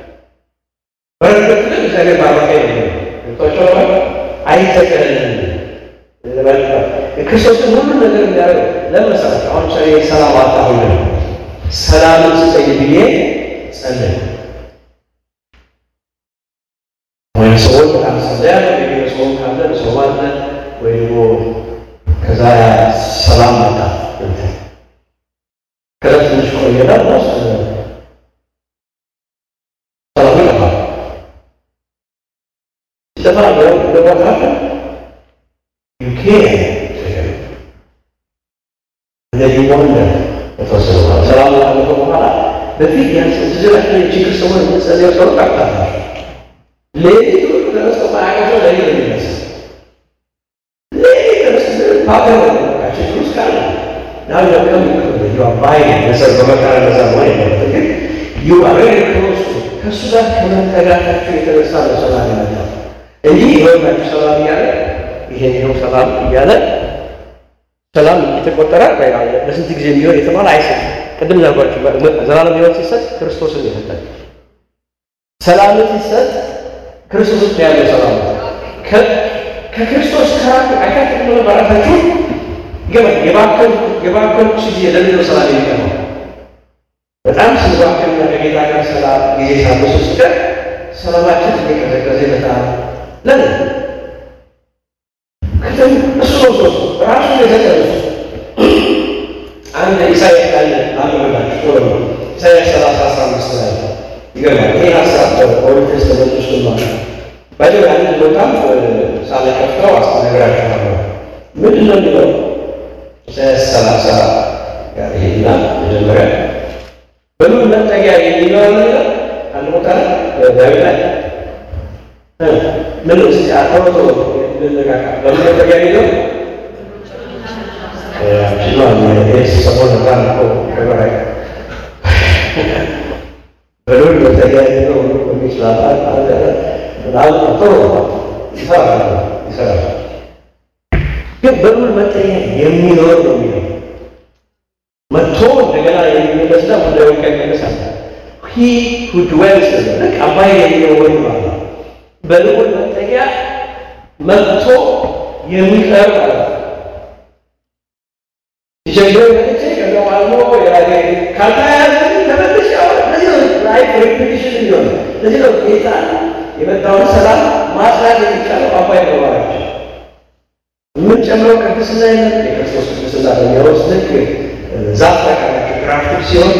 S1: በረከት ግን እግዚአብሔር ባረከ ቶቸው አይተቀልልን ክርስቶስን ሁሉን ነገር እንዲያደርግ ለመሰረት አሁን ጸ ሰላም አጣሁኝ ሰላምን ስጠኝ ብዬ ጸለይ ወይም ሰዎች በጣም ጸለያ ሰውን ካለ ሰው አለ ወይ ደግሞ ከዛ ሰላም መጣ ከዛ ትንሽ ቆየና ስ ሰላሙ ይጠፋል። ሲጠፋ እንደቦታለ ዩኬ እንደዚህ ወንደ የተወሰነ በኋላ ሰላሙ ካለፈ በኋላ በፊት ያንስዝላቸው የችግር ሰዎች የምንጸልየው ሰው ታቅታላል ሌሊቱ ተነስቶ ማያቀሰው ለይ ነው የሚነሳ ሌሊት ተነስቶ ፓገር ችግር ውስጥ ካለ Now you are coming closer. You are buying. መሰል በመከራ ነዛ መሆን የለበትም። ግን you are very close to ከእሱ ጋር ከመጠጋታቸው የተነሳ ነው ሰላም ያመጣው እንጂ ይሆናችሁ ሰላም እያለ ይሄን ይኸው ሰላም እያለ ሰላም የተቆጠረ ለስንት ጊዜ የሚሆን የተባለ አይሰጥም። ቅድም ዛጓችሁ ዘላለም ሕይወት ሲሰጥ ክርስቶስን የሰጠን ሰላምን ሲሰጥ ክርስቶስ ውስጥ ያለው ሰላም ከክርስቶስ ከራቁ አይታችሁ በራሳችሁ ይገባል። የባንኮች ጊዜ ለምንድነው ሰላም የሚቀረው? በጣም ስንባክንና ከጌታ ጋር ሰላም ጊዜ ሳበሱ ስቀር ሰላማችን እየቀዘቀዘ ይመጣል። ለምን? ከተም እሱ ነው ሶስቱ ራሱ የዘቀሩ አንድ ኢሳያስ ቃል አንብበላችሁ ቶሎ ነው። ኢሳያስ ሰላሳ አስራ አምስት ላይ ይገርማል። ይሄ ሀሳብ በኦልድ ቴስተመንት ውስጥ ከፍተው አስተነግራችኋለሁ። ምንድን ነው የሚለው ኢሳያስ ሰላሳ ጋር ይሄና መጀመሪያ በምን መጠጊያ የሚለው ነገር አንድ ቦታ ላይ ዳዊት ላይ ምን ስ አተወቶ ልነቃቃ በምን መጠጊያ የሚለው ሰሞን በጣም እኮ ከበራይ በሉል መጠጊያ የሚለው የሚችላል በጣም ጥሩ ይሰራል ይሰራል። ግን በሉል መጠጊያ የሚኖር ነው የሚለው መጥቶ እንደገና የሚመለስና ጉዳዩ ይመለሳል። ሂ ሁ ድዌልስ ልክ አባይ የሚለው ወይ ማለት ነው። በልዑል መጠጊያ መጥቶ የሚቀር ማለት ነው። ሲቸግረኝ መጥቼ ከዛ አልሞ የራሴ ካልተያያዘ ተመልሼ አሁን ለዚህ ነው ላይፍ ሪፒቲሽን እንዲሆን ለዚህ ነው ጌታ የመጣውን ሰላም ማስራት የሚቻለው አባይ ነው ማለት ነው። የምንጨምረው ቅድስና የለም የክርስቶስ ቅድስና በሚያወስ ልክ ዛፍ ታውቃላችሁ፣ ግራፍቲክ ሲሆን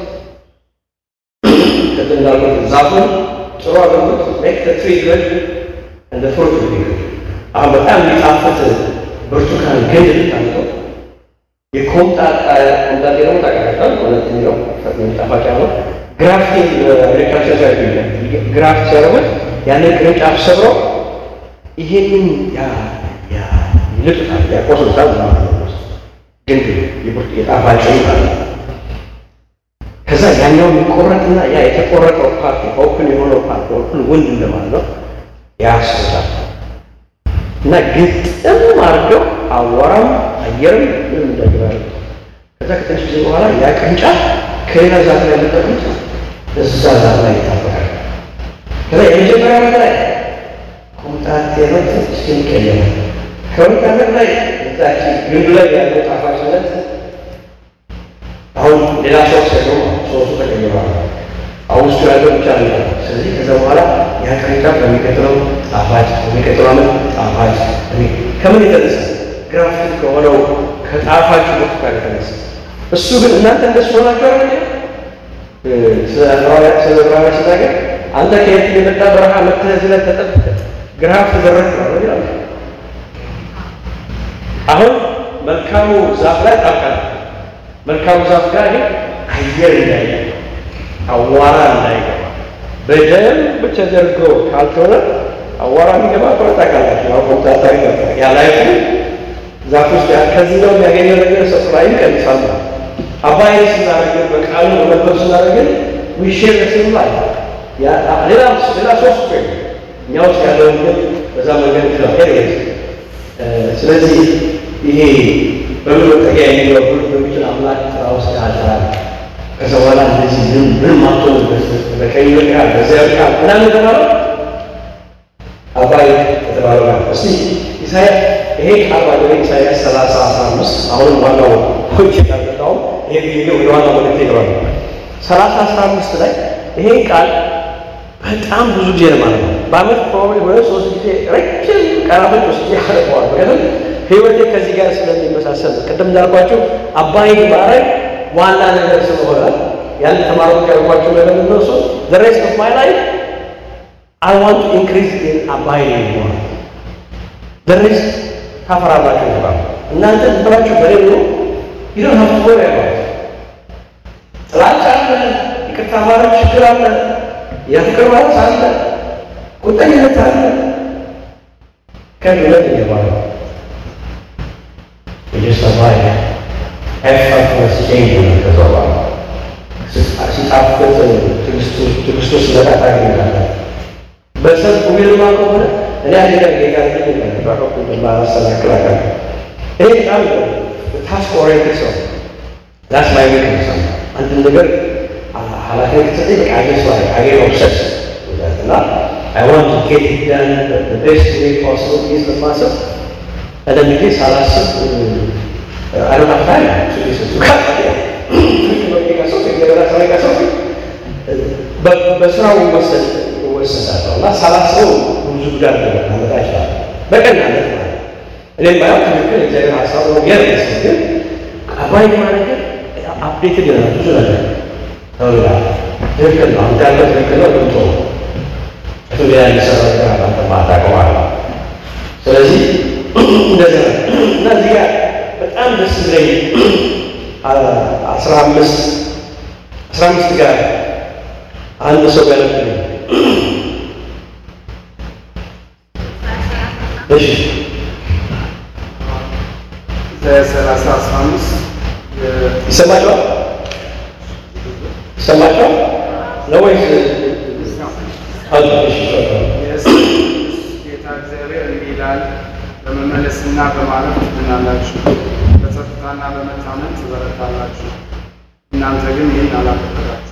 S1: ቅድም እንዳልኩት ዛፉን ጥሩ አድርጎት ሜክ ዘ ትሪ ጉድ እንደ ፍሩት ቢ ጉድ። አሁን በጣም የሚጣፍጥ ብርቱካን ግንድ ብታምጠው የኮምጣጣ ኮምጣጤ ደግሞ ታውቃላችሁ፣ እውነት የሚለው ጣፋጭ ነው። ግራፍቲንግ አግሪካልቸር ሳይት ይላል። ግራፍት ሲያደርጉት ያንን ቅርንጫፍ ሰብረው ይሄንን ይልጡታል፣ ያቆሱታል ማለት ነው ግንድ የጣፋጭ ማለት ነው። ከዛ ያኛው የሚቆረጥና ያ የተቆረጠው ፓርት ኦፕን የሆነው ፓርት ኦፕን ወንድ እንደማለት ነው ያስታል እና ግጥም አድርገው አዋራም አየርም ምንም እንዳይገባ ከዛ ከትንሽ ጊዜ በኋላ ያ ቅርንጫፍ ከሌላ ዛፍ ላይ ያለጠቁት እዛ ዛፍ ላይ ይታበቃል። ከዛ የመጀመሪያ ዓመት ላይ ኮምጣጤ ነው እስኪቀየር ከሁለት ዓመት ላይ እዛች ግንዱ ላይ ያለው ጣፋጭነት አሁን ሌላ ሰው ሲያገው ሶስቱ ተቀይረዋል። አሁን ውስጡ ያለው ብቻ ነው። ስለዚህ ከዛ በኋላ ያ ቅርንጫፍ በሚቀጥለው ጣፋጭ፣ በሚቀጥለው ዓመት ጣፋጭ። ከምን የተነሳ ግራፊክ ከሆነው ከጣፋጭ ብርቱካን የተነሳ እሱ ግን እናንተ እንደሱ ሆናችሁ አለ ስለ ዕብራውያን ሲናገር አንተ ከየት የመጣ በረሃ መጥተህ እዚህ ላይ ተጠብቀህ ግራፍ ተደረግ ነው ይላል። አሁን መልካሙ ዛፍ ላይ ጣብቃል። መልካሙ ዛፍ ጋር ግን አየር እንዳይገባ አዋራ እንዳይገባ በደንብ ተደርጎ ካልሆነ አዋራ የሚገባ ከሆነ ታውቃላችሁ፣ ያው ኮምታታ ይገባል። ያ ላይፍ ዛፍ ውስጥ ከዚህ ነው የሚያገኘው ነገር ሰፕላይ ይቀንሳል። አባይ ስናደርግ በቃሉ በመጥበብ ስናደርግ ዊሼር ስም ላይ ሌላ ሌላ ሶስት ወይ እኛ ውስጥ ያለውን ግን በዛ መንገድ ይችላል ኤሪየስ ስለዚህ ይሄ በምን መጠጊያ የሚለው ሁሉ በሚችል አምላክ ስራ ውስጥ ያልራል። ከዛ በኋላ እንደዚህ ምን ምን ማቶንበት በቀኝ በቃል በዚያ በቃል ምናምን የተባለው አባይ የተባለው ነው። እስቲ ኢሳያስ ይሄ ቃል ባለ ኢሳያስ ሰላሳ አስራ አምስት አሁንም ዋናው ፖይንት የታጠቃው ይሄ ቪዲዮ ወደ ዋናው መልእክት ይገባል። ሰላሳ አስራ አምስት ላይ ይሄ ቃል በጣም ብዙ ጊዜ ነው ማለት ነው። በአመት ፕሮባብሊ ሁለት ሶስት ጊዜ ረጅም ቀናቶች ውስጥ ያደርገዋል። ምክንያቱም ህይወቴ ከዚህ ጋር ስለሚመሳሰል ቅድም እንዳልኳቸው አባይን ማድረግ ዋና ነገር ስለሆነ ያን ተማሪዎች ያልኳቸው ነገር እነሱ the rest of my life I want to increase in abiding more the rest ታፈራላችሁ ይባል እናንተ ብላችሁ በሌሉ you don't have to worry about it ጥላቻ አለ፣ ይቅርታ ማለት ችግር አለ፣ የፍቅር ማለት አለ፣ ቁጠኝነት አለ ከሁለት እየባለ እየሰማይ ኤፈርትለስ ቼንጅ ነው። ከዛ በኋላ ሲጣፍጥ ትዕግስቱ ሲመጣ ታገኛለህ። በሰልፍ ዊልማ ከሆነ እኔ አንድ ቀን ጌታ ባቀቁ ማሰናክላቀል ይሄ በጣም ታስክ ኦሪየንትድ ሰው ዳስ ማይ ዊክነስ አንድ ነገር ኃላፊነት ከተሰጠኝ በቃ አጀስ ላይ አጌ ኦብሰስ እና I want to get it done the, the best way possible is the massive and then ጊዜ ሳላስብ I don't have time to listen to በስራው ወሰድ ወሰዳለሁ እና ሳላስበው ብዙ ጉዳት ላመጣ ይችላል። በቀናነት ማለት እኔም ባይሆን ትክክል እግዚአብሔር ሀሳብ ነው የርስ ግን አባይ ማለት አፕዴትድ ይሆናል ብዙ ነገር ተውላ ትክክል ነው እንዳለ ትክክል ነው ልምቶ እሱ ሌላ የሚሰራ ነገር አንተ ማታውቀው አለ። ስለዚህ ስለዚህ እንደዚህ ነው እና እዚህ ጋር በጣም ደስ ብለኝ አስራ አምስት አስራ አምስት ጋር አንድ ሰው ገለብልኝ። እሺ
S2: ለሰላሳ አስራ አምስት
S1: ይሰማቸዋል ይሰማቸዋል ነው ወይስ አሉ? እሺ
S2: ጌታ እግዚአብሔር እንዲህ ይላል፣ በመመለስና በማረፍ ትድናላችሁ፣ በጸጥታና በመታመን ትበረታላችሁ። እናንተ ግን ይህን አላደረጋችሁ።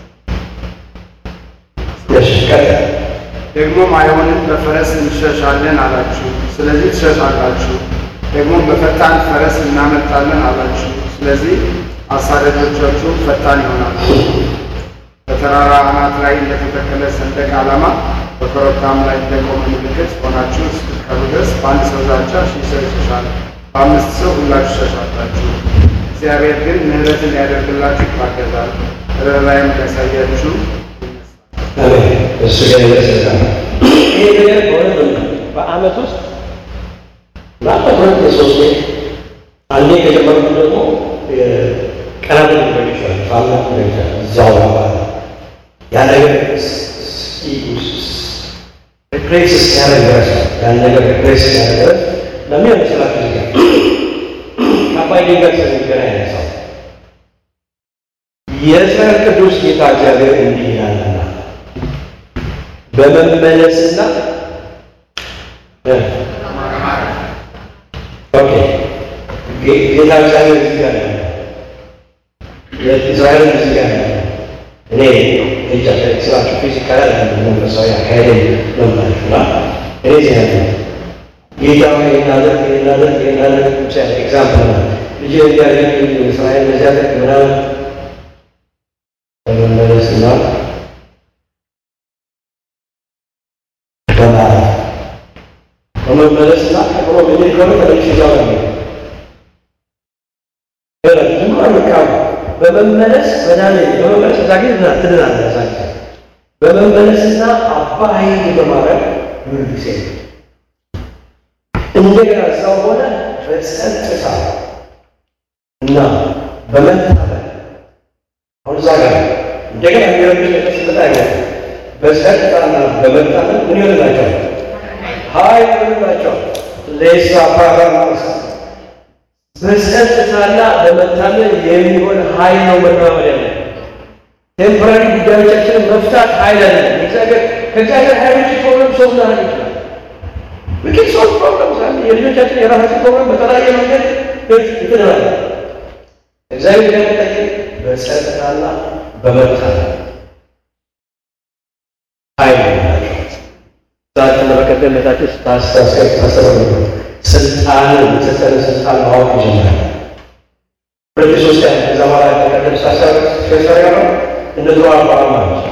S1: እሺ ቀጥል።
S2: ደግሞም አይሆንም በፈረስ እንሸሻለን አላችሁ፣ ስለዚህ ትሸሻላችሁ። ደግሞም በፈጣን ፈረስ እናመልጣለን አላችሁ፣ ስለዚህ አሳዳጆቻችሁ ፈጣን ይሆናሉ። በተራራ አናት ላይ እንደተተከለ ሰንደቅ ዓላማ በኮረብታም ላይ እንደቆመ ምልክት ሆናችሁ እስክትቀሩ ድረስ በአንድ ሰው ዛቻ ሺህ ሰው ይሸሻል፣ በአምስት ሰው ሁላችሁ ትሸሻላችሁ። እግዚአብሔር ግን ምሕረትን ሊያደርግላችሁ ይታገዛል፣ ርኅራኄም ሊያሳያችሁ ይነሳል።
S1: አሜን። እሱ ጋር ይደርሳል። ይሄ ነገር በእውነት ነው በዓመት ውስጥ ምናልባት ሁለት የሶስት ቤት አንዴ ከጀመርኩ ደግሞ ቀናት ሊሆን ይችላል፣ ሳምንት ሊሆን ይችላል። እዛው ማለት ነው ያ ነገር ሪፕሌስ እስኪያደርግ ድረስ ያን ነገር ሪፕሌስ እስኪያደርግ ድረስ ለምን መሰላችሁ እዚህ ጋር ከአባይ ድንጋይ ስለሚገናኝ ያነሳው የእስራኤል ቅዱስ ጌታ እግዚአብሔር እንዲህ ይላልና በመመለስና እ ኦኬ ጌ- ጌታ እግዚአብሔር እዚህ ጋር ነው ያለው። የእስራኤል እዚህ ጋር ነው ያለው። እኔ እጃ ስራቸው ፊዚካል አለ መንፈሳዊ አካሄድ ነው ማለት እና እኔ እዚህ ያለ ጌታ ሆይ እናደርግ እናደርግ እናደርግ ብቻ ኤግዛምፕል ነው ልጅ እንዲያደርግ እስራኤል በዚያ ደግ ምናምን በመመለስና በማረፍ በመመለስና ቀጥሎ ምን ከሆነ ተመልሼ እዛው ነው ዝም በቃ በመመለስ መዳን በመመለስ እዛ ጊዜ ትድና- ትድናለህ። እዛ ጊዜ በመመለስና አባ ኃይል በማድረግ ምን ጊዜ እንደገና እዛው ሆነ በጸጥታ እና በመታመን አሁን እዛ ጋር እንደገና የሚረብሽ ነገር ሲመጣ አይሆንም። በጸጥታና በመታመን ምን ይሆንላቸዋል? ኃይል ይሆንላቸዋል። ሌሳ ፓራ ማለት ነው። በጸጥታና በመታመን የሚሆን ኃይል ነው መራመድ ያለ ቴምፖራሪ ጉዳዮቻችንን መፍታት ኃይል አለ። እግዚአብሔር ከእግዚአብሔር ኃይሎች ፕሮብለም ሶልቭ ላደርግ ይችላል። ምክር ሶልቭ ፕሮብለም ሳለ የልጆቻችን የራሳችን ፕሮብለም በተለያየ መንገድ ይትናል። እግዚአብሔር ያመጣኝ በጸጥታና በመታመን ኃይል ናቸው። ዛሬ በቀደም ዕለታችን ስታስታስቀር ታሰበ ስልጣንን የተሰጠን ስልጣን ማወቅ ይጀምራል። ሁለት ሶስት ያ ከዛ በኋላ በቀደም ሳሰር ነው እንደ ድሮ አቋም ማለት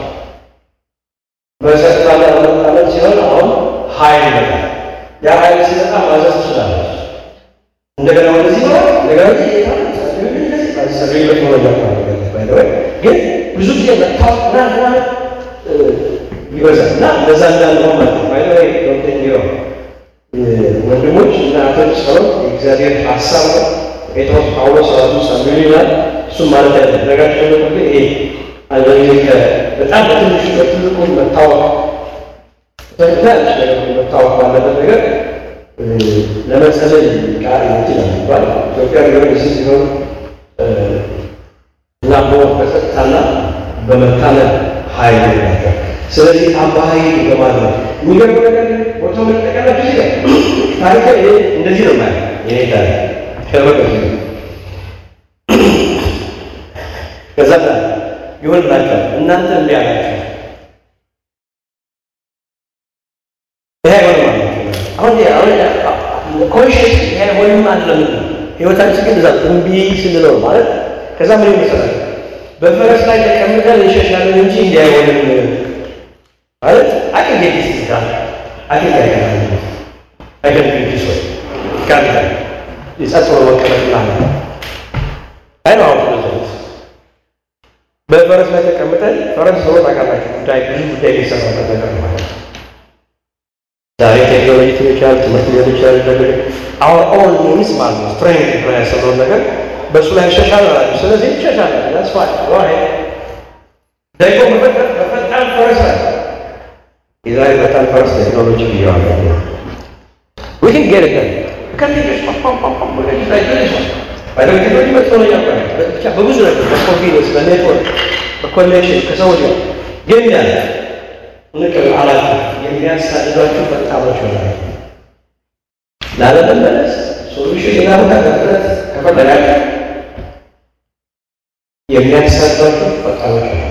S1: በጸጥታና በመታመን ሲሆን አሁን ኃይል ይመጣል። ያ ኃይል ሲመጣ ማዘዝ ትችላለች። እንደገና ወደዚህ ነው እንደገና ወደዚህ ጌታ ጸልዩበት ሆነ ግን ብዙ ጊዜ መታወቅ ምናምን ይበዛል እና በዛ እንዳልሆን ማለት ነው። ባይ ወይ ዶክተር ኒሮ ወንድሞች እና እህቶች ጸሎት የእግዚአብሔር ሀሳብ ነው። ጴጥሮስ ጳውሎስ ራሱ ጸልዩ ይላል። እሱም ማለት ያለ ነጋቸው ደግሞ ይሄ አንድ ጊዜ በጣም በትንሹ በትልቁ መታወቅ ትንሽ ነገር መታወቅ ባለበት ነገር ለመጸለይ ቃል ይችላል ይባል ኢትዮጵያ ቢሆን ስ ሲሆን እና በጸጥታና በመታመን ኃይል ናቸው። ስለዚህ አባ ኃይል በማድረግ የሚገርም ነገር ቦታው መጠቀላቸው ጊዜ ታሪክ እንደዚህ ነው ማለት ይሄ ታሪክ ከበቀ ከዛ ይሆንላቸዋል እናንተ እንዲህ አላቸው ይሄ አይሆንም አላቸው። አሁን አሁን ኮንሽስ ይሄ አይሆንም አይደለም ህይወታችን ግን እዛ እምቢ ስንለው ነው ማለት ከዛ ምን ይመስላል በፈረስ ላይ ተቀምጠን እንሸሻለን እንጂ እንዲህ አይሆንም ማለት አቅም ጌት ይስታል አቅም ያይካል አቅም ጌት ይስወይ ካል ይጸጥሮ መቀመጥ ማለት አይ ነው አሁን በፈረስ ላይ ተቀምጠን ፈረስ ሰው ታውቃላችሁ ጉዳይ ብዙ ጉዳይ ሊሰራበት ነገር ማለት ነው ዛሬ ቴክኖሎጂ ሊሆን ይችላል፣ ትምህርት ሊሆን ይችላል። ነገር አሁን ኦን ሚንስ ማለት ነው ስትሬንግ ብላ ያሰበውን ነገር በእሱ ላይ ይሸሻል አላቸው። ስለዚህ ይሸሻል ዳስ ፋይን ዋይ ደግሞ በፈጣን በፈጣን ፈረስ ላይ የዛሬ ፈጣን ፈረስ ቴክኖሎጂ ብያዋለሁ። we can get it done can you just pop pop pop pop like this በቴክኖሎጂ መጥቶ ነው ያውቃል። ብቻ በብዙ ነገር በኮንቪኒየንስ በኔትወርክ በኮኔክሽን ከሰዎች ጋር ግን ያለ ንቅር አላቸው የሚያሳድዷቸው ፈጣኖች ሆናል። ላለመመለስ ሶሉሽን ሌላ ከፍረት ከፈለጋቸው የሚያሳድዷቸው ፈጣኖች ሆናል።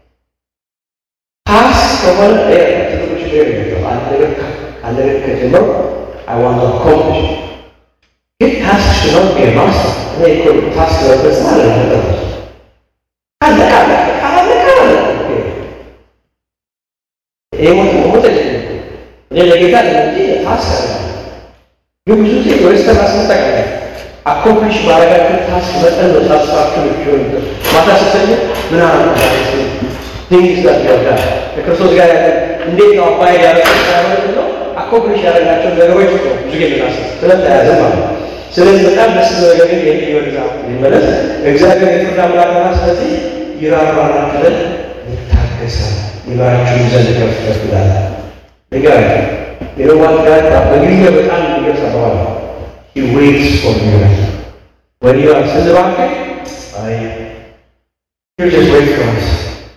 S1: ፓስ ከሆነ ትልቁ ችግር የለም። አንድ ነገር አንድ ነገር ከጀመሩ አይዋንት ኮምፕሊሽ ግን ታስክ ሲኖር የማስ እኔ እኮ ታስክ ለበስ ማለት ነው አለቃ አለቃ አለቃ የሞት ሞት እኔ ለጌታ እንጂ ታስክ አለ ግን ብዙ ጊዜ ወይስተር አስመጣቀ አኮምፕሊሽ ባረጋችሁ ታስክ መጠን ነው ሳትስፋክሽን ቢሆን ማታ ስተኛ ምን አለ ቲንግስ ዳት ያወዳ ከክርስቶስ ጋር ያለ እንዴት ነው አባይ ያለ ሳይሆን ነው አኮምፕሊሽ ያደረጋቸው ነገሮች ነው ብዙ ጊዜ ምናስ ስለተያዘ ማለት ነው። ስለዚህ በጣም ደስ ነገር ግን ይህ ይወዛ ይመለስ እግዚአብሔር የፍርድ አምላክ ነው። ስለዚህ ይራራና ብለን ይታገሳል ይመራችሁ ዘንድ ከፍ ከፍ ይላል። ንገር የሮማን ጋር በእንግሊዝኛ በጣም የሚገልጽ አባባል ነው። he waits for you when you are ስንባክህ አይ you just wait for us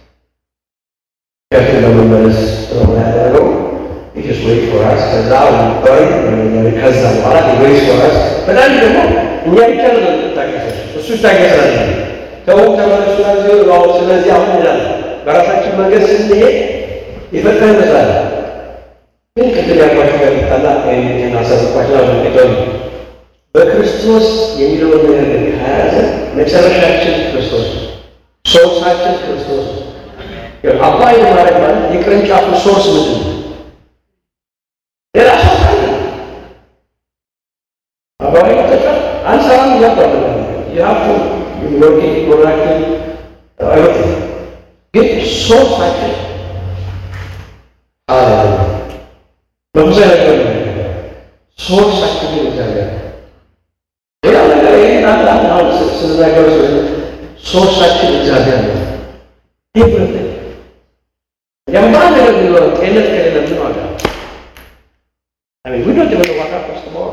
S1: ከፍ ለመመለስ ስለሆነ ያደረገው you just wait for us ከዛ ወይ ከዛ በኋላ he waits for us በጣም ደግሞ እኛ ብቻ ነው የምንታገሰው እሱ ይታገሳል ተው ተመለሱ ነው ስለዚህ አሁን ይላል በራሳችን መንገድ ስንሄድ የፈጠረ ይመስላል ግን ቅድም ያልኳቸው ጋር ይጣላ ይህን አሳስባቸው አድርገው በክርስቶስ የሚለውን ነገር ግን ከያዘ መጨረሻችን ክርስቶስ ሶርሳችን ክርስቶስ አባይ ማድረግ ማለት የቅርንጫፉ ሶርስ ምንድን ነው? ሌላ ሶርስ አለ። አባይ ተጫ አንሰራም እያባለ የሀብቱ ወርቂ ወራችን አይወጥ ግን ሶርሳችን አለ በብዙ ነገር ሶርሳችን ግን እግዚአብሔር ሌላ ነገር ይህን አንድ አንድ አሁን ስንናገር ሶርሳችን እግዚአብሔር ነው። ይህ ሁለት የማ ነገር ቢኖር ጤንነት ከሌለ ምን ዋጋ አሜን ዊዶት በተዋካ ኮስተማው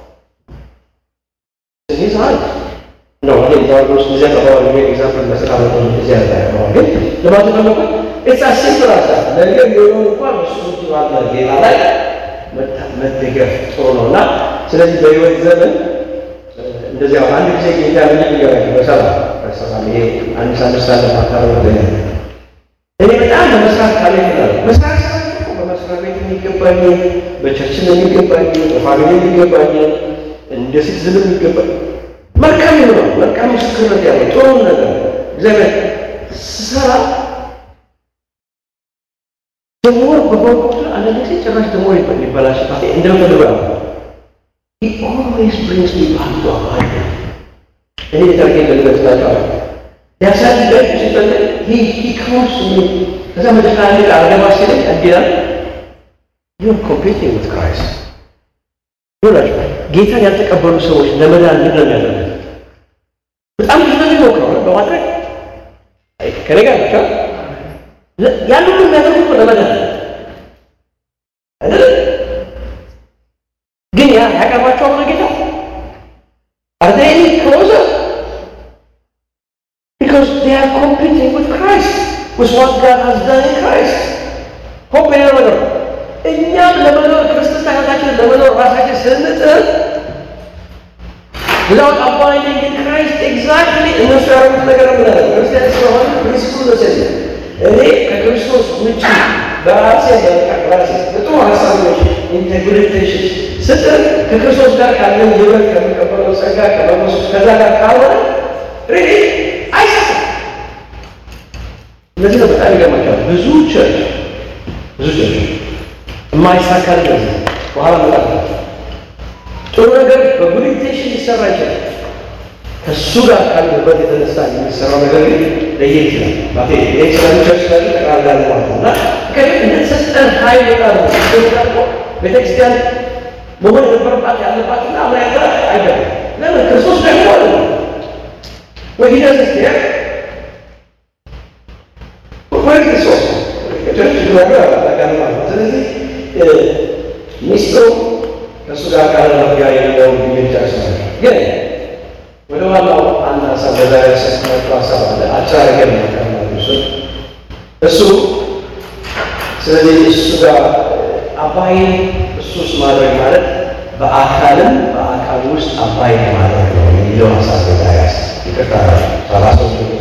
S1: እዚህ ሰዓት ነው ወደ ዛሬ ውስጥ እዚያ ተባባሪ ወይ ኤግዛምፕል መስራት ነው እዚያ ተባባሪ ግን ለማለት ነው ኢትስ አስ ሲምፕል አስ ነገር የሆነ እንኳን እሱ ባለ ጌታ ላይ መደገፍ ጥሩ ነው እና ስለዚህ በህይወት ዘመን እንደዚህ አሁን አንድ ጊዜ ጌታ ምን ይገባል በሰላም በሰላም ይሄ አንድ ሳምንት ሳለ ማካረ ነው እኔ በጣም ለመስራት ካለ ይላል መስራት እኮ በመስሪያ ቤት የሚገባኝ በቸርችን የሚገባኝ በፋሚሊ የሚገባኝ እንደ ሲቲዝን የሚገባኝ መልካም ነው መልካም ምስክርነት ያለው ጥሩ ነገር እግዚአብሔር ስሰራ ደግሞ በበኩል አንዳንድ ጊዜ ጭራሽ ደግሞ ይበላሽባት እንደምፈልገው ያው he always brings me back to abide እኔ የታርጌ ገልገጽላቸዋል ሊያሳድጋችሁ ሲፈልግ he he comes to me ከዛ መጨረሻ አንድ አርገባ ሲለኝ እንዲላል you're competing with Christ ይላችሁ ጌታን ያልተቀበሉ ሰዎች ለመዳን ምንድን ነው የሚያደርጉት? በጣም ብዙ ነገር ይሞክራሉ በማድረግ ከኔ ጋር ብቻ ያን ሁሉ የሚያደርጉት እኮ ለመዳን አይደል? ግን ያ ያቀርባቸዋል ነው ጌታ Are they any closer? Because they are competing with Christ, with what God has done in Christ. ሆፕ የሌለው ነገር ነው። እኛም ለመኖር ክርስትና ሕይወታችንን ለመኖር ራሳችን ስንጥር without abiding in Christ exactly እነሱ ያደረጉት ነገር ነው ምናለ ክርስቲያን ስለሆነ ፕሪንሲፕሉ መሰለ እኔ ከክርስቶስ ውጭ በራሴ በቃ በራሴ በጥሩ ሀሳቦች ኢንቴግሪቴሽን ስጥር ከክርስቶስ ጋር ካለን ህይወት ከሚቀበለው ጸጋ ከመመሱ ከዛ ጋር ካልሆነ ሪሊ አይሰጥም። እነዚህ ነው በጣም ይገርማቸዋል። ብዙ ቸርች ብዙ ቸርች የማይሳካል እንደዚህ በኋላ መጣ ጥሩ ነገር በጉድ ኢንቴንሽን ሊሰራ ይችላል። ከእሱ ጋር ካለበት የተነሳ የሚሰራው ነገር ግን ለየት ይችላል። ማቴ ይህ ስለሚቸርች ላይ ጠቅላላ ማለት ነው እና ከዚህ እንደተሰጠን ኃይል ቃል ነው ደግሞ ቤተክርስቲያን መሆን የነበረባት ያለባትና አምራያታ አይደለም። ለምን ክርስቶስ ደግሞ አለ ወይ ሂደት ስትሄድ ወይ ክርስቶስ ቸርች ነገር አላቃል ማለት ነው። ስለዚህ ሚስጥሩ ከእሱ ጋር ካለ ጋር የሚለውን የሚጨርስ ነው ግን ወደ ዋናው አንድ ሀሳብ በዛ ያሰስናቸው ሀሳብ አለ። አጫረገ ነው እሱ ስለዚህ እሱ ጋር አባይ እሱስ ማድረግ ማለት በአካልም በአካል ውስጥ አባይ ማድረግ ነው የሚለው ሀሳብ በዛ ያስ ይቅርታ ሰላሳ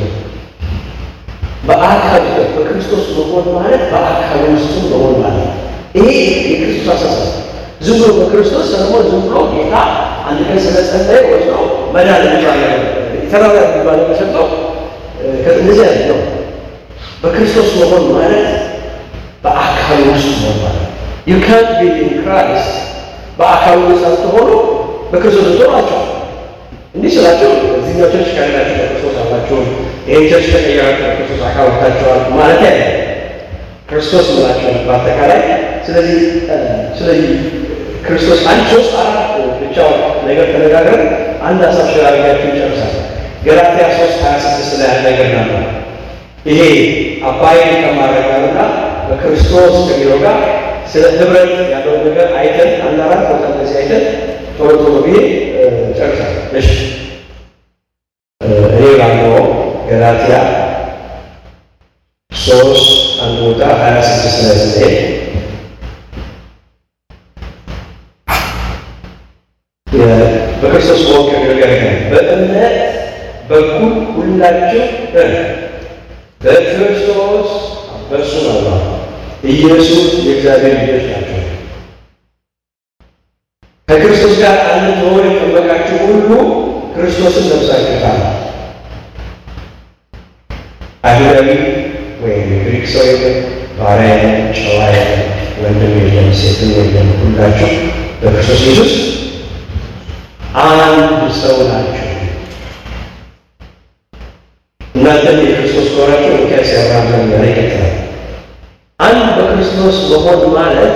S1: በአካል በክርስቶስ መሆን ማለት በአካል ውስጥ መሆን ማለት ነው። ይሄ የክርስቶስ አሳሰብ ዝም ብሎ በክርስቶስ ሰለሞን ዝም ብሎ ጌታ አንድ ቀን ስለጸለየ ወስዶ መዳን የሚባል የተራራ የሚባል ተሰጠው እንደዚህ ያለ ነው። በክርስቶስ መሆን ማለት በአካል ውስጥ መሆን ማለት ዩ ካንት ቢ ኢን ክራይስት በአካል ውስጥ አትሆኑ በክርስቶስ ትሆናቸው እንዲህ ስላቸው እዚህኛው ቸርች ካላችሁ በክርስቶስ አላችሁ፣ ይህን ቸርች ተቀየራችሁ በክርስቶስ አካል ወጥታችኋል ማለት ያለ ክርስቶስ ምላቸው በአጠቃላይ ስለዚህ ስለዚህ ክርስቶስ አንድ ሶስት አራት ብቻውን ነገር ተነጋግረን አንድ ሀሳብ ሸራሪያችሁ ይጨርሳል። ገላትያ ሶስት ሀያ ስድስት ላይ ያለ ነገር ናለ ይሄ አባይን ከማረጋርና በክርስቶስ ከሚለው ጋር ስለ ህብረት ያለውን ነገር አይተን አንድ አራት ቦታ እንደዚህ አይተን ቶሎ ቶሎ ብዬ ጨርሳል። እሺ እኔ ባለው ገላትያ ሶስት አንድ ቦታ ሀያ ስድስት ላይ ስንሄድ በክርስቶስ መሆን ከሚለው ጋር በእምነት በኩል ሁላችሁ በክርስቶስ በእርሱ ነው ኢየሱስ የእግዚአብሔር ልጆች ናቸው። ከክርስቶስ ጋር አንድ መሆን የጠበቃችሁ ሁሉ ክርስቶስን ለብሳችሁታል። አይሁዳዊ ወይም ግሪክ ሰው የለም፣ ባሪያ የለም፣ ጨዋ የለም፣ ወንድም የለም፣ ሴትም የለም፣ ሁላችሁ በክርስቶስ ኢየሱስ አንድ ሰው ናቸው። እናንተም የክርስቶስ ከሆናችሁ ሚካኤል ሲያብርሃም ዘንድ ይቀጥላል። አንድ በክርስቶስ መሆን ማለት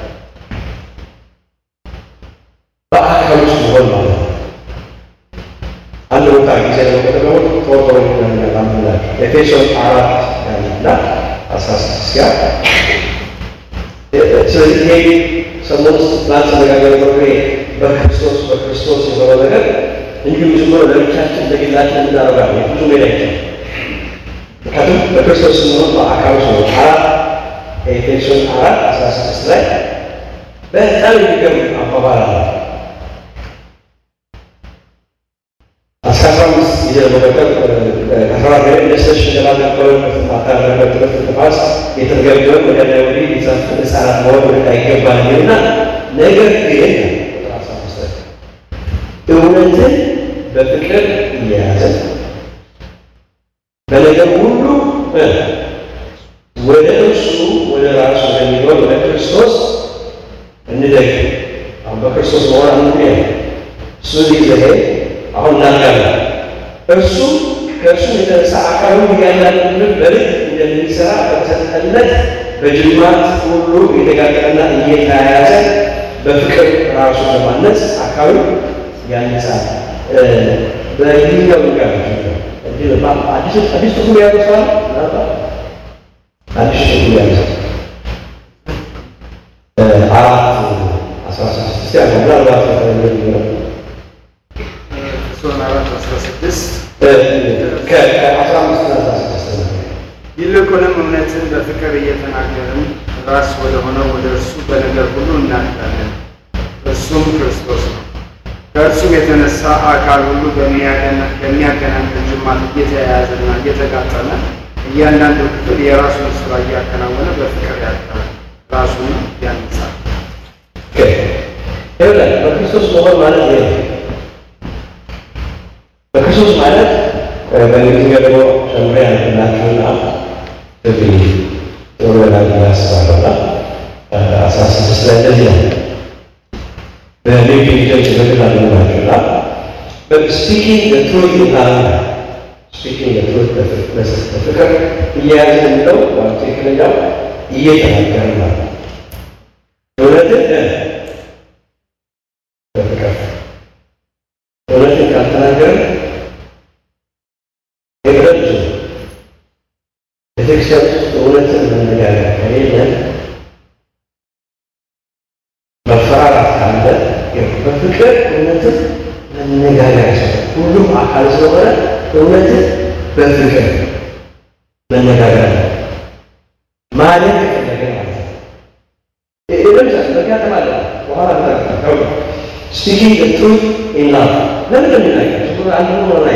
S1: በአካል ውስጥ መሆን ማለት ነው። አንድ ቦታ ጊዜ ለመጠቀሙ ቶቶ ላምላ ኤፌሶን አራት ያለና አስራ ስድስት ጋር ስለዚህ ይሄ ሰሞን ትናንት ተነጋገር ነው በክርስቶስ በክርስቶስ የሆነ ነገር እንዲሁ ዝም ብሎ ለብቻችን ለግላችን እናደርጋለን። ብዙ ሜዳ ይቻል ምክንያቱም በክርስቶስ ስንሆን በአካል ውስጥ ነው። አራት ኤፌሶን አራት አስራ ስድስት ላይ በጣም የሚገርም አባባል አለ። አስራ አስራ አምስት ጊዜ ለመቀጠል ከአስራ ገ ደስተሽ እንደላነበረ ማታረበት ትምህርት ጥፋት የተገበረ ወደ ላይ ወዲህ ሊጸፍ ህጻናት መሆን ወደ አይገባል የሚልና ነገር ግን እውነትን በፍቅር እየያዘ በነገር ሁሉ ወደ እርሱ ወደ ራሱ ወደሚሆን ወደ ክርስቶስ እንደግ። አሁን በክርስቶስ መሆን አንዱ ያ እሱ ሊዘሄ አሁን እናጋለን እርሱ ከእርሱ የተነሳ አካሉ እያንዳንዱ በልክ እንደሚሰራ በተሰጠለት በጅማት ሁሉ የተጋጠመና እየተያያዘ በፍቅር ራሱ ለማነጽ አካሉ ያነሳል። በይኛው ጋር አዲስ አዲስ ትርጉም ያነሳል። አዲስ ትርጉም ያነሳል። አራት አስራ ስድስት ያለ ምናልባት
S2: ኤፌሶን አራት አስራ ስድስት
S1: ከአስራ አምስት እና አስራ ስድስት
S2: ይልቁንም እምነትን በፍቅር እየተናገርን ራስ ወደ ሆነው ወደ እርሱ በነገር ሁሉ እናድጋለን። እርሱም ክርስቶስ ነው። ከእርሱም የተነሳ አካል ሁሉ በሚያገናኝ ጅማት እየተያያዘና እየተጋጠመ እያንዳንዱ ክፍል የራሱን ስራ እያከናወነ በፍቅር ያድጋል፣ ራሱን ያንጻል።
S1: ይኸውልህ በክርስቶስ መሆን ማለት ይሄ ነው። በክርስቶስ ማለት በእንግሊዝኛ ደግሞ ጨምሬ ያልኩላችሁና ትግል ጥሩ ይሆናል ብዬ አስባለሁና አስራ ስድስት ላይ እንደዚህ ነው በሌቪ ልጆች በግል አለናቸውና ስፒኪንግ ትሩት ይላል ስፒኪንግ ትሩት በፍቅር እየያዘ የሚለው ትክክለኛው እየተናገር ነው እውነትን ቤተክርስቲያን ውስጥ እውነትን መነጋገር ከሌለ መፈራራት ካለ በፍቅር እውነትን መነጋገር ያስፈልጋል። ሁሉም አካል ስለሆነ እውነትን በፍቅር መነጋገር አለ ማለት ከፈለገ ማለት ነው። ለምሳሌ በካተማ አለ በኋላ ተጠቅመው ስፒኪንግ ዘ ትሩዝ ኢን ላቭ ለምን እንደሚናገር ዝም ብሎ አንድ ሆኖ ላይ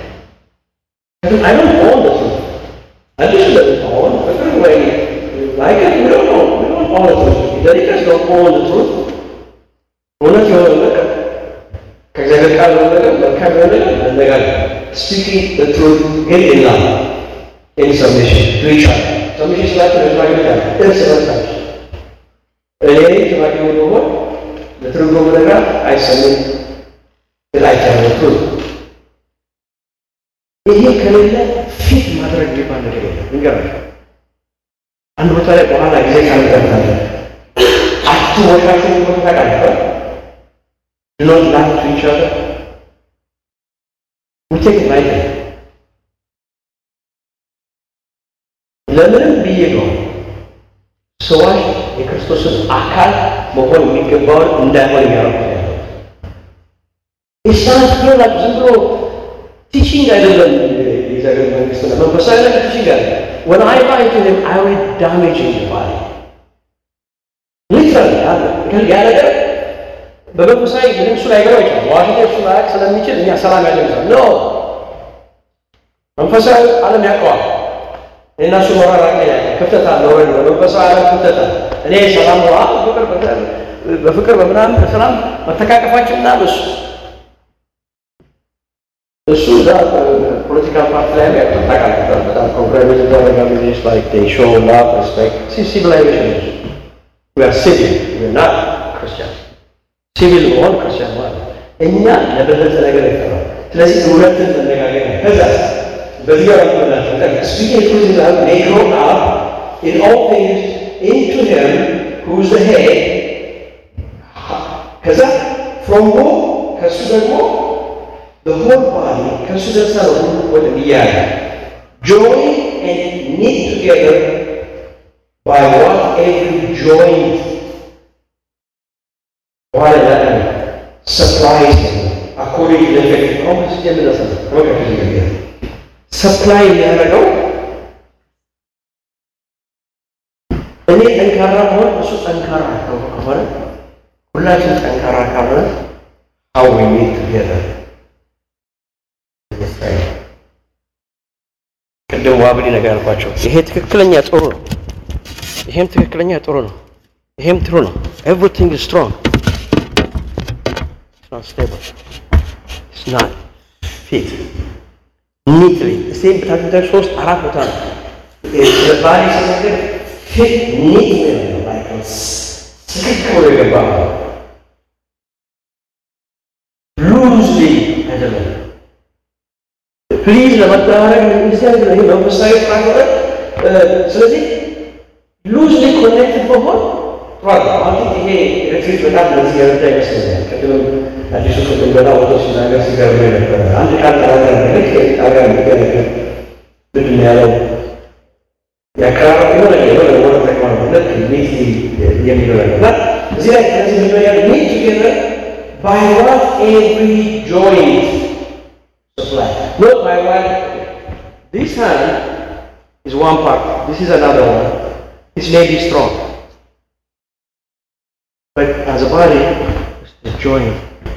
S1: I don't own the truth. I just don't own. But anyway, like it, we don't own. We don't own the truth. The leaders don't own the truth. እውነት የሆነ ነገር ከእግዚአብሔር ቃል የሆነ ነገር መልካም የሆነ ነገር መነጋገር ስፒኪንግ ዘ ትሩዝ ግን ኢን ላቭ ኢን ሰብሚሽን ቱ ኢች አዘር ሰብሚሽን ስላቸው ለሽማግሌዎች አለ እርስ በርሳቸው እኔ ሽማግሌ ብሆን ለትርጉሙ ነገር አይሰምም እላቸዋለሁ ትሩዝ ይሄ ከሌለ ፊት ማድረግ የሚባል ነገር የለም። እንገራለን አንድ ቦታ ላይ በኋላ ጊዜ ካልገባለ አትወሻሹ ቦታ ታውቃለህ። Do not lie to each other. We take it lightly. ለምንም ብዬ ነው ሰዎች የክርስቶስን አካል መሆን የሚገባውን እንዳይሆን የሚያደርጉት ያለው ኢስላም ይላል ዝም ብሎ ቲቺንግ አይደለም። የእግዚአብሔር መንግስት ነው መንፈሳዊ ነገር ቲቺንግ አለ። when I lie to him I will damage his body literally ያ ነገር በመንፈሳዊ ምንም እሱ ላይ ገባ ይችላል። ዋሽንግተን እሱ ላይ ስለሚችል እኛ ሰላም ያለ ይችላል ኖ መንፈሳዊ ዓለም ያውቀዋል። እኔና እሱ መራራቅ ክፍተት አለ ወይ በመንፈሳዊ ዓለም ክፍተት አለ። እኔ ሰላም ነው ፍቅር በፍቅር በምናምን በሰላም መተቃቀፋችን እና በሱ እሱ እዛ ፖለቲካል ፓርቲ ላይ ያውቃል። በጣም ኮምፕሮማይዝ ያደረጋሉ ስ ላይክ ዴይ ሾው ላቭ ሬስፔክት ሲቪላይዜሽን ዊ አር ሲቪል ዊ አር ናት ክርስቲያን ሲቪል መሆን ክርስቲያን ማለት እኛ ለበለጠ ነገር ይፈራል። ስለዚህ እውነትን መነጋገር ነው። ከዛ በዚህ ጋር ምናቸው ስፒኪንግ ትሩዝ ኢን ላቭ ሜይ ግሮው አፕ ኢን ኦል ቲንግስ ኢንቱ ሂም ሁ ኢዝ ዘ ሄድ ከዛ ፍሮም ሁ ከእሱ ደግሞ the whole body ከእሱ ደርሳ ነው ሁሉ ወደ እያለ join and knit together by what every joint በኋላ ያለ supplies according to the effect አሁን ስ የምነሰ ሰፕላይ የሚያደርገው እኔ ጠንካራ መሆን እሱ ጠንካራ ከሆነ ሁላችን ጠንካራ ካልሆነ how we meet together ቅድም ዋብሊ ነገር ያልኳቸው ይሄ ትክክለኛ ጥሩ ነው። ይሄም ትክክለኛ ጥሩ ነው። ይሄም ጥሩ ነው። ኤቭሪቲንግ ኢዝ ስትሮንግ ኢትስ ኖት ስቴብል ኢትስ ኖት ፊት ኒትሊ ሴም በታች ሶስት አራት ቦታ ነው ባሪ ሲነገር ፊት ኒት ነው ላይክ ትክክል ብሎ የገባ ሉዝሊ አይደለም። ፕሊዝ ለመደራረግ እንደዚህ አይነት ይሄ መንፈሳዊ ካልሆነ ስለዚህ ሉዝሊ ኮኔክትድ መሆን ጥሩ አሁን ይሄ ሪትሪት በጣም ለዚህ የረዳ ይመስለኛል። ቅድምም አዲሱ ቅድም ገና ወቶ ሲናገር ሲገርም ነበረ። አንድ ቃል ተናገር ልክ ጣጋ የሚገነገር ምንድን ነው ያለው የአቀራረብ የሆነ የሆነ ወደ ተቅማ ልክ ሚት የሚለው ነገር እና እዚህ ላይ ከዚህ ምንድነው ያለ ሚት ቱጌዘር ባይ ዋት ኤቭሪ ጆይንት supply. Not by one. This hand is one part. This is another one. This may be strong. But as a body, it's the joint.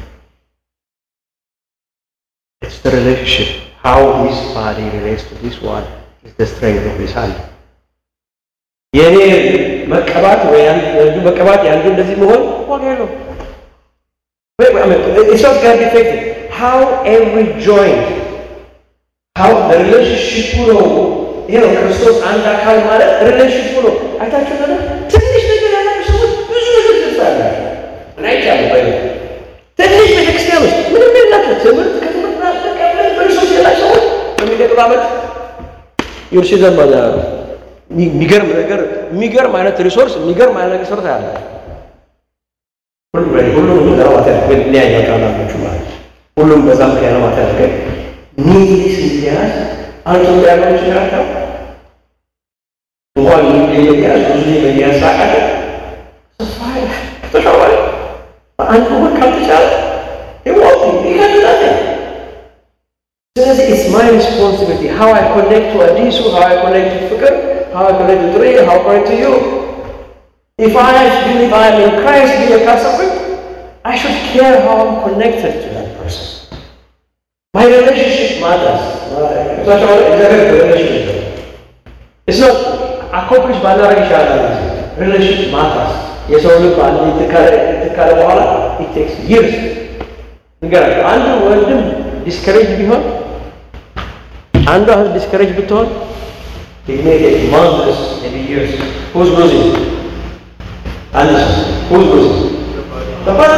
S1: It's the relationship. How this body relates to this one is the strength of this hand. የኔ መቀባት ወይ አንዱ መቀባት የአንዱ እንደዚህ መሆን ዋጋ የለውም። It's not going to be affected. how every joint how the relationship ነው ይሄ ነው ክርስቶስ አንድ አካል ማለት ሪሌሽንሽፕ ነው አይታችሁ ነበር ትንሽ ነገር ያላችሁ ሰዎች ብዙ ነገር ትሳላችሁ እና ይቻላል ባይ ትንሽ ቤተክርስቲያን ውስጥ ምንም የላቸው ትምህርት ከትምህርት ተቀበል በሪሶርስ የላቸው ሰዎች በሚቀጥለው ዓመት ዩርሲ ዘማ የሚገርም ነገር የሚገርም አይነት ሪሶርስ የሚገርም አይነት ነገር ሰርታ ያለ ሁሉም ሁሉም ሊያያ ቃላችሁ ማለት ሁሉም በዛ ምክንያት ነው ማለት ነው። ኒድ ሲያዝ አንተ ያለው ይችላል እንኳን የሚያዝ ብዙ የሚያሳቃለ ተሻዋል አንዱ ወር ካልተቻለ ይወቅ ይከትላል። ስለዚህ ኢትስ ማይ ሪስፖንሲቢሊቲ ሃው አይ ኮኔክት ቱ አዲሱ ሃው አይ ኮኔክት ቱ ፍቅር ሃው አይ ኮኔክት ቱ ጥሬ ሃው ኮኔክት ቱ ዩ ኢፍ አይ ቢሊቭ አይ አም ኢን ክራይስት ብዬ ካሰብኩኝ I should care how I'm connected to that person. My relationship matters. Such a exact relationship. It's not accomplish ባላረግ ይሻላል። Relationship matters. የሰው ልብ አንድ ትካለ በኋላ it takes years. ንገራቸው አንዱ ወንድም ዲስከሬጅ ቢሆን አንዷ እህት ዲስከሬጅ ብትሆን it may take months, maybe years. Who's losing? አንድ ሰው who's losing? ተፋቲ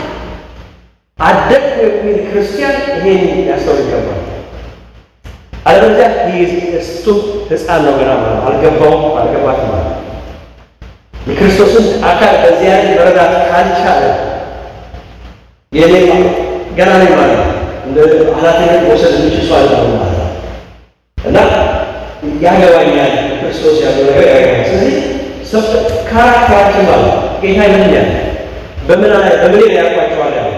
S1: አደግ የሚል ክርስቲያን ይሄን ያስተውል ይገባል። አለበለዚያ እሱ ሕፃን ነው ገና ማለት አልገባውም አልገባትም ማለት የክርስቶስን አካል በዚህ አይነት መረዳት ካልቻለ የኔ ገና ነኝ ማለት እንደ ኃላፊነት መውሰድ የሚችል ሰው አይደለም ማለት ነው እና ያገባኛል ክርስቶስ ያለው ነገር ያገባኛል። ስለዚህ ካራክተራችን ማለት ጌታ ይለኛል በምን በምን ላይ ያውቋቸዋል ያለ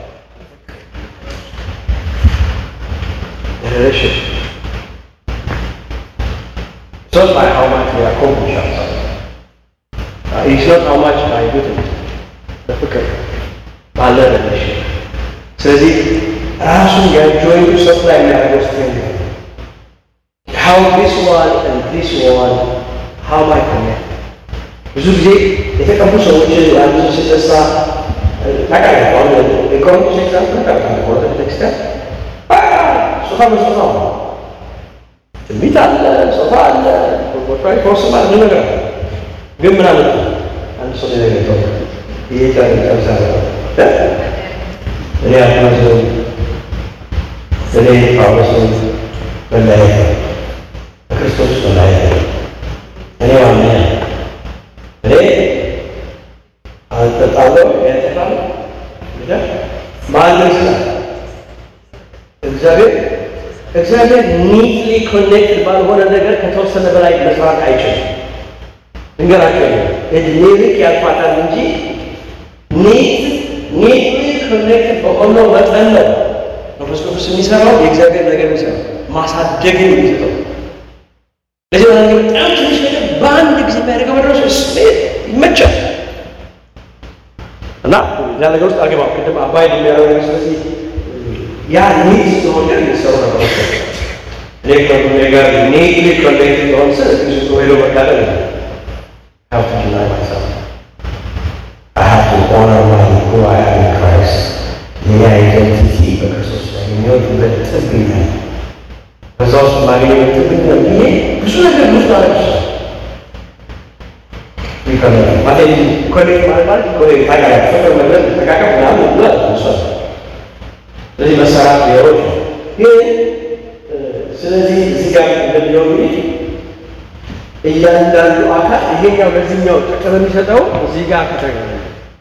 S1: ሪሌሽን It's not by how much we accomplish ourselves. Uh, it's not how much by doing በፍቅር ባለ ሪሌሽን ስለዚህ ራሱን የጆይንቱ ሰፕላይ የሚያደርገው ስትሬንግ how this one and this one how my connect ብዙ ጊዜ የተቀቡ ሰዎች ያሉ ሲነሳ ታውቃለህ፣ አሁን የቆሮንቶስ ኤግዛምፕል ታውቃለህ። ቆሮንቶስ ቤተክርስቲያን ሶፋ በሶፋ ነው፣ ትንቢት አለ፣ ሶፋ አለ፣ ቦታዊ ፎርስም አለ፣ ብዙ ነገር አለ። ግን ምን አለ አንድ ሰው ነገር ይተው ይሄ ጨርሳ እኔ አትናዘው እኔ ጳውሎስን መለያየት ነው፣ በክርስቶስ መለያየት ነው። እኔ ዋና እኔ አልጠጣለሁ ያጠፋል ማንም ስላ እግዚአብሔር እግዚአብሔር ኒትሊ ኮኔክትድ ባልሆነ ነገር ከተወሰነ በላይ መስራት አይችልም። እንገራቸው እድሜ ልክ ያልፋታል እንጂ ኒት ኒትሊ ኮኔክትድ በሆነው መጠን ነው መንፈስ ቅዱስ የሚሰራው የእግዚአብሔር ነገር የሚሰራው ማሳደግን የሚሰጠው ለዚህ በጣም ትንሽ ነገር በአንድ ጊዜ የሚያደርገው መድረሱ ስሜት ይመቻል እና እዛ ነገር ውስጥ አልገባም። ቅድም አባይ የሚያደርገው ነገር ስለዚህ ያ ኒድ ስለሆነ የሚሰሩ ነገሮች እኔ ከኔ ጋር ኒድሊ ኮኔክት ሆን ስል ብዙ ሄዶ መካደል have to deny myself. I have to honor my who I am in Christ. የኔ አይደንቲቲ በክርስቶስ ላይ የሚወድበት ጥብኛ በዛ ውስጥ ማግኘት ጥብኛ ብዬ ብዙ ነገር ብዙ ማለት ይችላል ይከብዳል ማለት ኮሌጅ ማለት ማለት ኮሌጅ ታውቃለህ፣ ፍቅር መግለጽ መጠቃቀም ምናምን ብሏል እሷ ስለዚህ መሰራት ሊሆን ግን ስለዚህ እዚህ ጋር እንደሚለው እንግዲህ እያንዳንዱ አካል ይሄኛው ለዚህኛው ጥቅም የሚሰጠው እዚህ ጋር ከተገኘ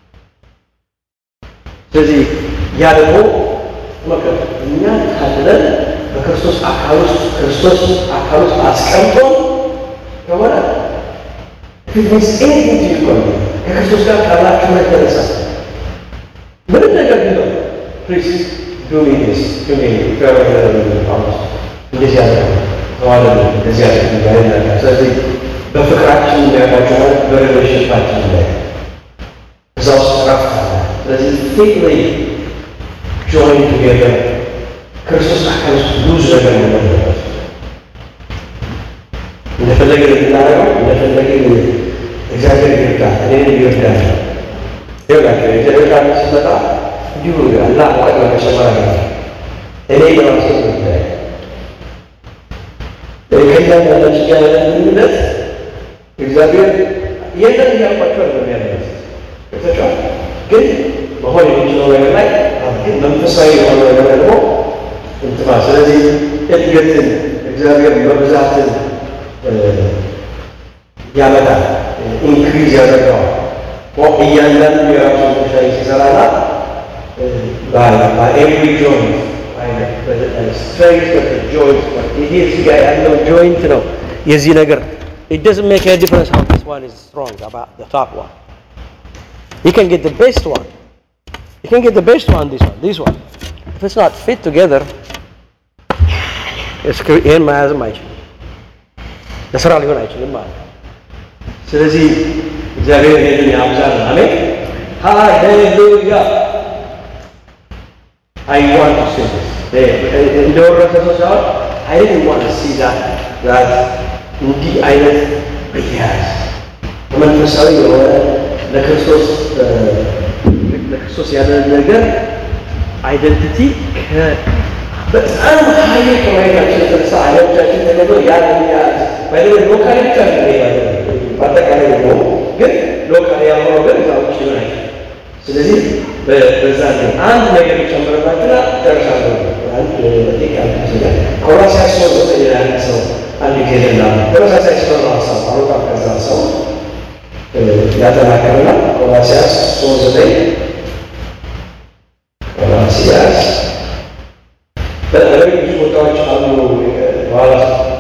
S1: ስለዚህ ያ ደግሞ መከር እኛ ታድለን በክርስቶስ አካል ውስጥ ክርስቶስ አካል ውስጥ አስቀምጦ ከሆነ ፊትነስ ኤኒቲንግ ይቆይ ከክርስቶስ ጋር ካላችሁ የተነሳ ምንም ነገር ቢሆን ፕሊዝ ዱ ሚ ዲስ ዱ ሚ ጳውሎስ እንደዚህ ያለ ተዋለ እንደዚህ ያለ ያለ ነገር ስለዚህ በፍቅራችን የሚያውቃቸው ማለት በሪሌሽንሽፓችን ላይ እዛ ውስጥ ረፍት አለ። ስለዚህ ፊትሊ ጆይን ቱጌዘር ክርስቶስ አካል ውስጥ ብዙ ነገር መለበት እንደፈለግን እንድናደርገው እንደፈለግን እግዚአብሔር ይርዳል፣ እኔን ይርዳል። ይኸውላችሁ የእግዚአብሔር ቃል ሲመጣ እንዲሁ አላ አቅመ መጨመር አለ እኔ በራሴ ጉዳይ ከእያንዳንዳችን ጋር ያለን ግንኙነት እግዚአብሔር የለን እያልኳቸው ነው የሚያደርግ ገብታችኋል። ግን መሆን የሚችለው ነገር ላይ ግን መንፈሳዊ የሆነ ነገር ደግሞ እንትማ ስለዚህ እድገትን እግዚአብሔር በብዛትን ያመጣል፣ ኢንክሪዝ ያደርገዋል። እያንዳንዱ የራሱ ጉዳይ ሲሰራና በኤቭሪ ጆይንት ስትሬንግዝ ጆይንት ይሄ እዚህ ጋር ያለው ጆይንት ነው የዚህ ነገር
S3: it doesn't make any difference how this one is strong about the top one. You can get the best one. You can get the best one, this one, this one. If it's not fit together, እስክሪ- ይህን መያዝም አይችልም። ለስራ ሊሆን አይችልም ማለት ነው።
S1: ስለዚህ እግዚአብሔር ይህንን ያብዛል። አሜን ሃሌሉያ። አይ ዋንት ቱ ሴ እንደወረሰ ሰው ሳይሆን አይ ዲድንት ዋንት ቱ ሲ ዛት ዛት እንዲህ አይነት ብያዝ መንፈሳዊ የሆነ ለክርስቶስ እ፣ ለክርስቶስ ያለን ነገር አይደንቲቲ በጣም ሀይል ከማየታችን የተነሳ አይኖቻችን ተገዶ ያን ያዝ ባይደ ሎካሊ ብቻ ነው ይሄ በአጠቃላይ ነው ግን ሎካሊ ያልሆነው ግን እዛ ውጭ ይሆናል። ስለዚህ በ- በዛ ነው አንድ ነገር ይጨምርባትና ደርሳለሁ። አንድ ደቂቃ ይመስለኛል። ቆላስይስ ሶስት ዘጠኝ ላይ አንድ ሰው አንድ ጊዜ ላ ተመሳሳይ ስለሆነ ሀሳብ አሮጣ ከዛ ሰው እ፣ ያጠናከርና ቆላስይስ ሶስት ዘጠኝ ቆላስይስ በተለይ ብዙ ቦታዎች አሉ በኋላ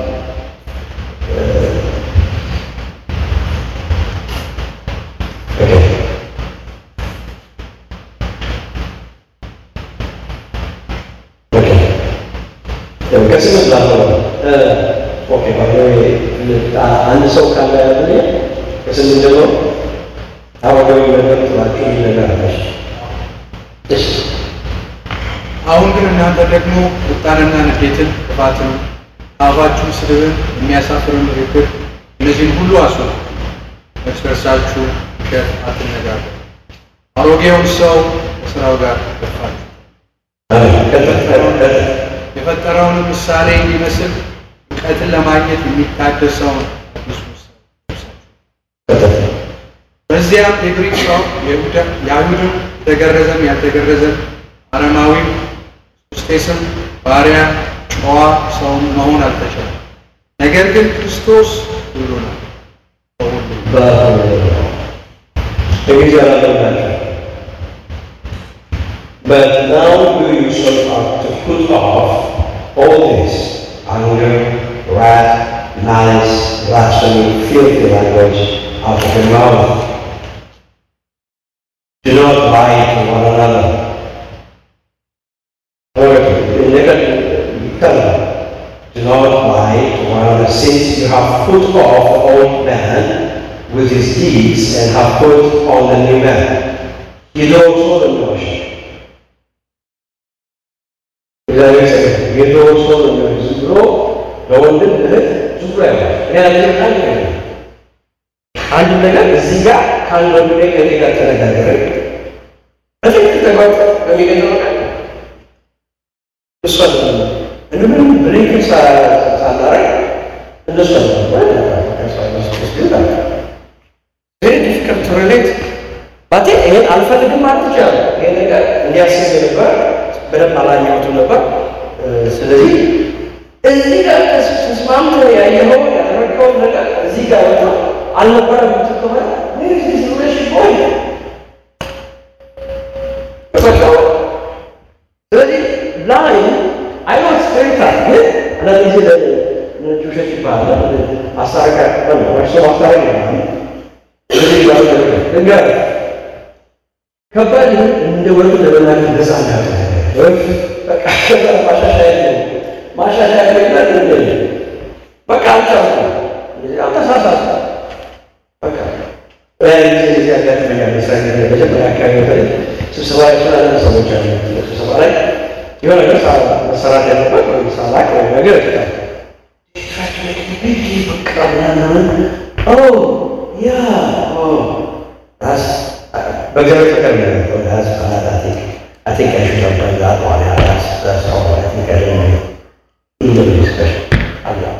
S1: ከስምንት ላለው ኦኬ አንድ ሰው ካለ ያለ ከስምንት ጀምሮ አወገዊ ነገር ትላችሁ ነገር አለች እሺ
S4: አሁን ግን እናንተ ደግሞ ቁጣንና ንዴትን፣ ክፋትን፣ አፋችሁን ስድብን፣ የሚያሳፍርን ንግግር እነዚህን ሁሉ አስወጡ። እርስ በርሳችሁ ውሸት አትነጋገሩ። አሮጌውን ሰው ከሥራው ጋር ገፋችሁ የፈጠረውን ምሳሌ እንዲመስል እውቀትን ለማግኘት የሚታደሰውን አዲሱ ምሳሌ ለብሳችሁ በዚያም የግሪክ ሰው የይሁዳ- የአይሁድም የተገረዘም ያልተገረዘም አረማዊም ክርስቶስም ባሪያ ጨዋ ሰው መሆን አልተቻለም። ነገር ግን ክርስቶስ ሁሉ ነው በሁሉ
S1: But now you yourself are to put off all this anger, wrath, malice, blasphemy, filthy language out of your mouth. Do not lie to one another. However, never tell Do not lie to one another, since you have put off the old man with his deeds and have put on the new man. የድሮው ሰው ነው የሚዋሸው። እግዚአብሔር ይመስገን። የድሮው ሰው ነው የሚዋሸው። ዝም ብሎ በወንድም እህት ዝም ብሎ ያዋል። እኔ ያልኩት አንድ ነገር ነው። አንድ ነገር እዚህ ጋር ከአንድ ወንድ ላይ ከኔ ጋር ተነጋገርን በትክክል ተጓዝ በሚገኘው ቀን እሷ እንደምንም ብሬክ ሳናረግ እነሱ ቬሪ ዲፊከልት ቱ ሪሌት ባቴ ይሄን አልፈልግም ማለት ይችላል። ይሄ ነገር እንዲያስብ ነበር፣ በደንብ አላየሁትም ነበር። ስለዚህ እዚህ ጋር ተስማምተህ ያየኸው ያደረገውን ነገር እዚህ ጋር ወጥቶ አልነበረም የምትል ከሆነ ሆይ ስለዚህ ላይ አይኖት ስፔሪታ ግን አንዳንድ ጊዜ ለነጭ ውሸት ይባላል አስታረቃ እርሶ ማስታረቅ ይባላል ስለዚህ ጋር ድንጋይ ከባድ ይሁን እንደ ወርቅ ለመናገር ነፃ እንዳለ ወይም በቃ ከዛ ማሻሻያ የለም ማሻሻያ የለም እንደ በቃ አልቻልኩም እንደዚህ አልተሳሳትኩም በቃ ጊዜ ጊዜ ያጋጥመኛል መስሪያ ቤት ላይ መጀመሪያ አካባቢ በተለይ ስብሰባ የተላለፈ ሰዎች አሉ ስብሰባ ላይ የሆነ ነገር መሰራት ያለበት ወይም ሳላቅ ወይም ነገር ይችላል በቃ ምናምን ኦ ያ ኦ ራስ በእግዚአብሔር ፍቅር ነው ራስ I think I should have done that one. Yeah, that's, that's all. I think I didn't know. Even discussion. Allah.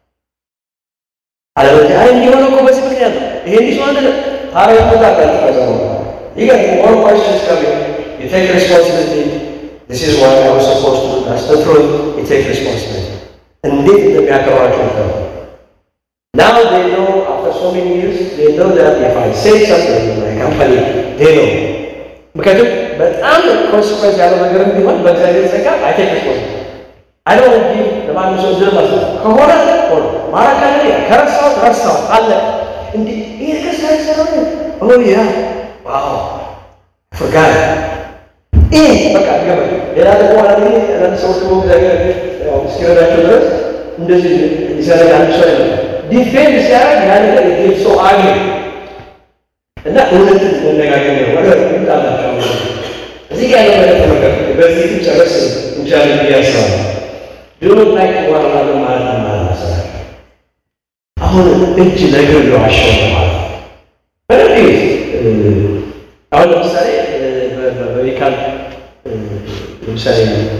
S1: አለበለዚያ አይ እንዲሆነ እኮ በዚህ ምክንያት ነው። ይሄ እንዲህ ሰው አንድ ታሪክ ቦታ ካለ ከዛ You get more questions coming. You take responsibility. This is what I was supposed to do. That's the truth. You take responsibility. እንዴት እንደሚያከብራቸው ነው። Now they know after so many years, they know that if I say something in my company, they know. ምክንያቱም በጣም ኮንስኮንስ ያለው ነገር ቢሆን በእግዚአብሔር ጸጋ አይ ቴክ ሪስፖንሲቢሊቲ
S3: አይዶ ጊቭ ለማንም ሰው ዝም መስጠት ከሆነ ሆነ ማለት ካለ ከረሳሁት ረሳሁት አለ እንዲ ይሄ ከሳ ይሰራው ኦ ያ ዋው ፍርጋት ይሄ በቃ ገበ ሌላ ደግሞ አለ አንዳንድ ሰዎች ደግሞ እግዚአብሔር ያው እስኪረዳቸው ድረስ እንደዚህ ይሰራል አንድ ሰው አይደለም ዲፌንድ ሲያደርግ ያን ነገር ይሄ ሰው አገ እና እውነትን መነጋገር ነው ወደ ይጣላቸው እዚህ ጋር ያለው ነገር ተመልከቱ። በዚህ ጨረስ እንችላለን ብዬ አስባለሁ። ድሮ ላይ ዋና ማለት ነው ማለት መሰላል አሁን እጅ ለእግር ለዋሸው ማለት ነው። በደንብ አሁን ለምሳሌ በሜዲካል ለምሳሌ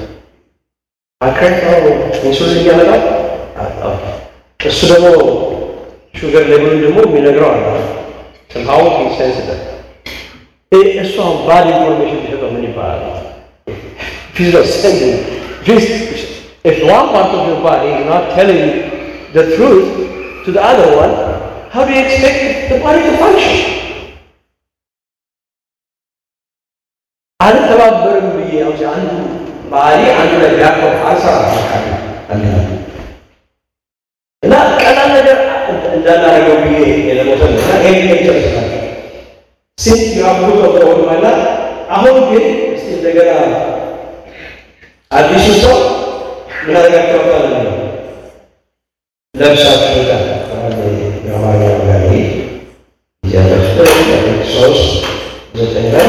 S3: አክሬት ነው ኢንሱሊን እያመጣል እሱ ደግሞ ሹገር ሌብሉን ደግሞ የሚነግረው አለ ስምሃው ሴንስቲቭ እሱ አሁን ባድ ኢንፎርሜሽን ቢሰጠው ምን ይባላል? ፊዚካል ሴንሲንግ if one part of your body is not telling the truth to the other one, how do you expect the body to function? አልተባበርም ብዬ አሁን አንዱ ባህሪ አንዱ ላይ ቢያቆም አልሰራ እና ቀላል ነገር እንዳናደርገው ብዬ የለሞተ እና ይሄ ይጨርስላል ሴት ያብሩ ተቆም ማለት አሁን ግን እስቲ እንደገና አዲሱ ሰው ምን አድርጋችኋል ነው ለብሳችሁታል የአማርኛ ጋሪ እያለብስ ሶስት ዘጠኝ ላይ